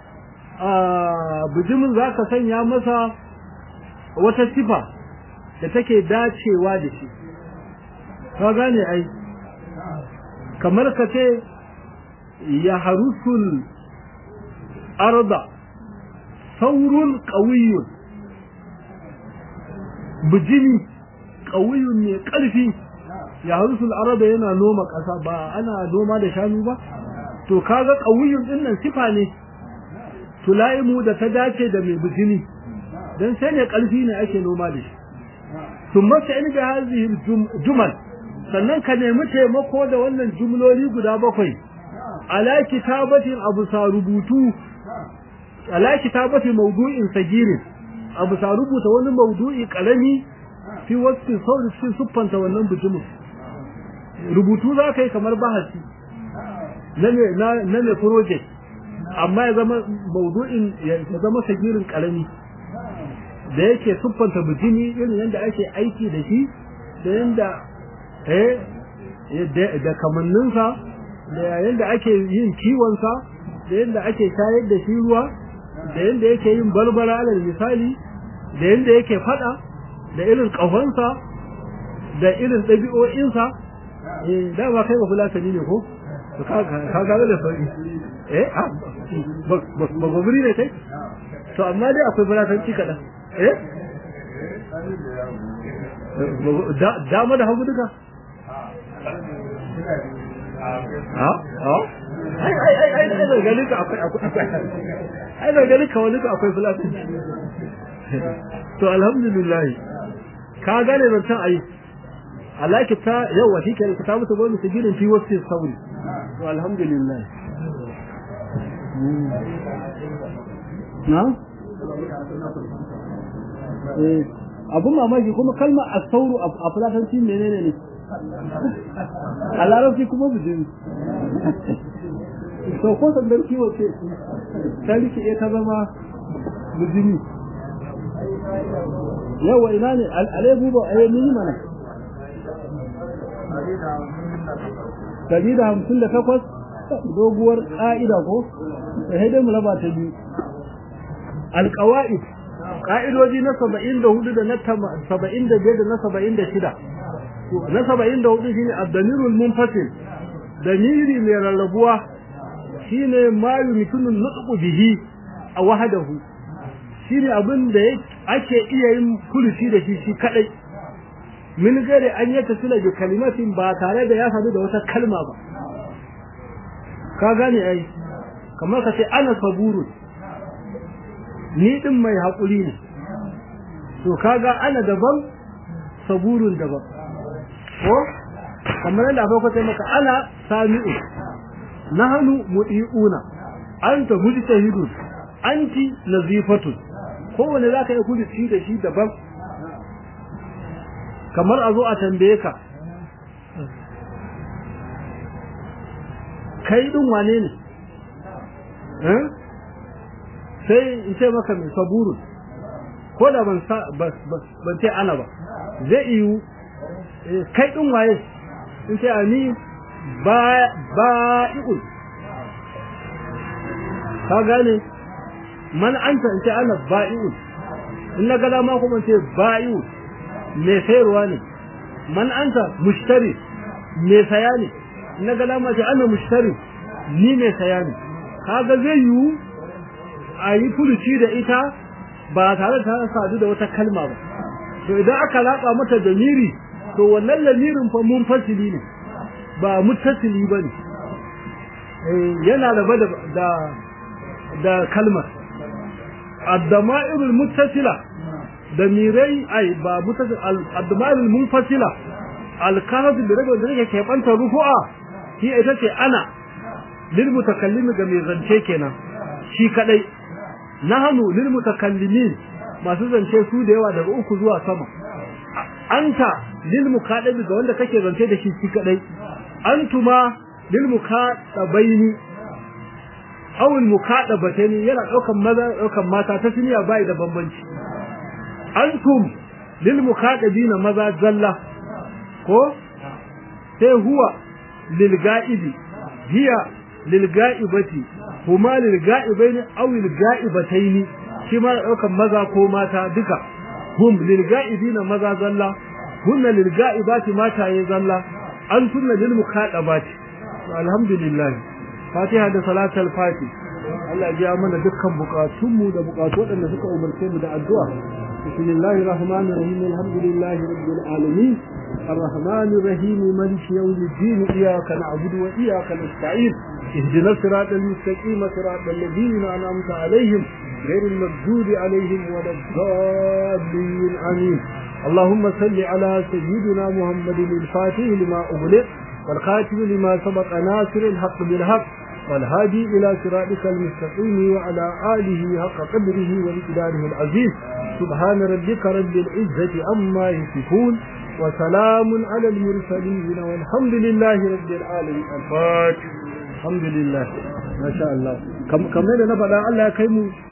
Speaker 1: bijimin zaka sanya masa wata sifa da take dacewa da shi ka gane ai kamar ka ce ya harusul arda saurun ƙawiyun bijimi ƙawiyun ne ƙarfi ya harusul arda yana noma ƙasa ba ana noma da shanu ba to kaga ƙawiyun din nan sifa ne tulaimu da ta dace da mai bijimi dan sai ne ƙarfi ne ake noma da shi ثم تعين بهذه الجمل sannan ka nemi taimako da wannan jumloli guda bakwai ala kitabatin abu sa rubutu ala kitabati mawdu'in sagirin abu sa rubuta wani mawdu'i karami fi wasu sauri cikin siffanta wannan bijimin rubutu za ka yi kamar bahasi na ne project amma ya zama mawdu'in ya zama sagirin karami da yake siffanta bijimi irin yadda ake aiki da shi da yadda eh da kamanninsa da yadda ake yin kiwonsa da yadda ake shayar da shi ruwa da yadda yake yin barbara alal misali da yadda yake fada da irin ƙahonsa da irin ɗabi'o'insa eh da ba kai ba fulatani ne ko ka ga da sauki eh ba gobiri ne kai to amma dai akwai fulatanci kaɗan eh dama da hagu duka ha ha ai ai ai ai ai da ganin ka akwai akwai ai da ganin ka wani ka akwai fulatanci to alhamdulillah ka gane zancen ayi alaki ta yawa shi ke ka mutu gwamnati gidan fi wasu sauri to alhamdulillah na abun mamaki kuma kalmar asauru a fulatanci menene ne a larabci kuma bijin so ko sandar kiwo ce ta rike ta zama bijini yawa ina ne alebu ba a yi mana dari da hamsin da takwas doguwar ƙa'ida ko sai dai mu raba ta biyu alƙawa'id ka'idoji na saba'in da hudu da na saba'in da biyar da na saba'in da shida na saba'in da hudu shine abdamirul munfasil damiri mai rarrabuwa shine ma yumkinun nutqu bihi a wahadahu shine abin da ake iya yin furuci da shi shi kadai min gare an yi tasila bi kalimatin ba tare da ya sadu da wata kalma ba ka gane ai kamar ka ce ana saburun ni din mai haƙuri ne to kaga ana daban saburun daban ko kamar yadda aka kwace maka ana sami'u nahnu mudiuna anta mujtahidun anti nazifatun kowane zaka yi kudi da shi daban kamar a zo a tambaye ka kai din wane ne eh sai in ce maka mai saburun ko da ban ban ce ana ba zai iyu kai din waye in ce ani ba ba iul ka gane man anta in ce ana ba'iul in na gada ma kuma ce ba'iul mai sayarwa ne man anta mushtari mai saya ne in na gada ma ce ana mushtari ni mai saya ne kaga zai yiwu a yi furuci da ita ba tare da ta sadu da wata kalma ba to idan aka latsa mata damiri to wannan lamirin fa mun fasili ne ba muttasili bane eh yana raba da da da kalmar ad-dama'irul muttasila damirai ai ba mutasil ad-dama'irul munfasila al-kahf bi rajul da yake kebanta rufu'a shi ita ce ana lil mutakallimi ga mai zance kenan shi kadai nahnu lil mutakallimin masu zance su da yawa daga uku zuwa sama anta lil mukadabi ga wanda kake zance da shi shi kadai antuma lil mukadabaini aw al mukadabatani yana daukan maza daukan mata ta siniya bai da bambanci antum lil mukadabina maza zalla ko sai huwa lil ga'ibi hiya lil ga'ibati huma lil ga'ibaini aw lil ga'ibataini shi ma daukan maza ko mata duka hum lil ga'ibina maza zalla hunna lil ga'ibati mata yayin zalla an sunna lil muqadabati alhamdulillah fatiha da salatul fati Allah ya biya mana dukkan bukatun mu da bukatu wadanda suka umarce mu da addu'a bismillahir rahmanir rahim alhamdulillahi rabbil alamin الرحمن الرحيم مالك يوم الدين إياك نعبد وإياك نستعين اهدنا الصراط المستقيم صراط الذين أنعمت عليهم غير المغضوب عليهم ولا الضالين آمين اللهم صل على سيدنا محمد الفاتح لما أغلق والخاتم لما سبق ناصر الحق بالحق والهادي إلى صراطك المستقيم وعلى آله حق قدره ومقداره العزيز سبحان ربك رب العزة عما يصفون وسلام على المرسلين والحمد لله رب العالمين الفاتح الحمد لله ما شاء الله كم كم ne na faɗa Allah ya kai mu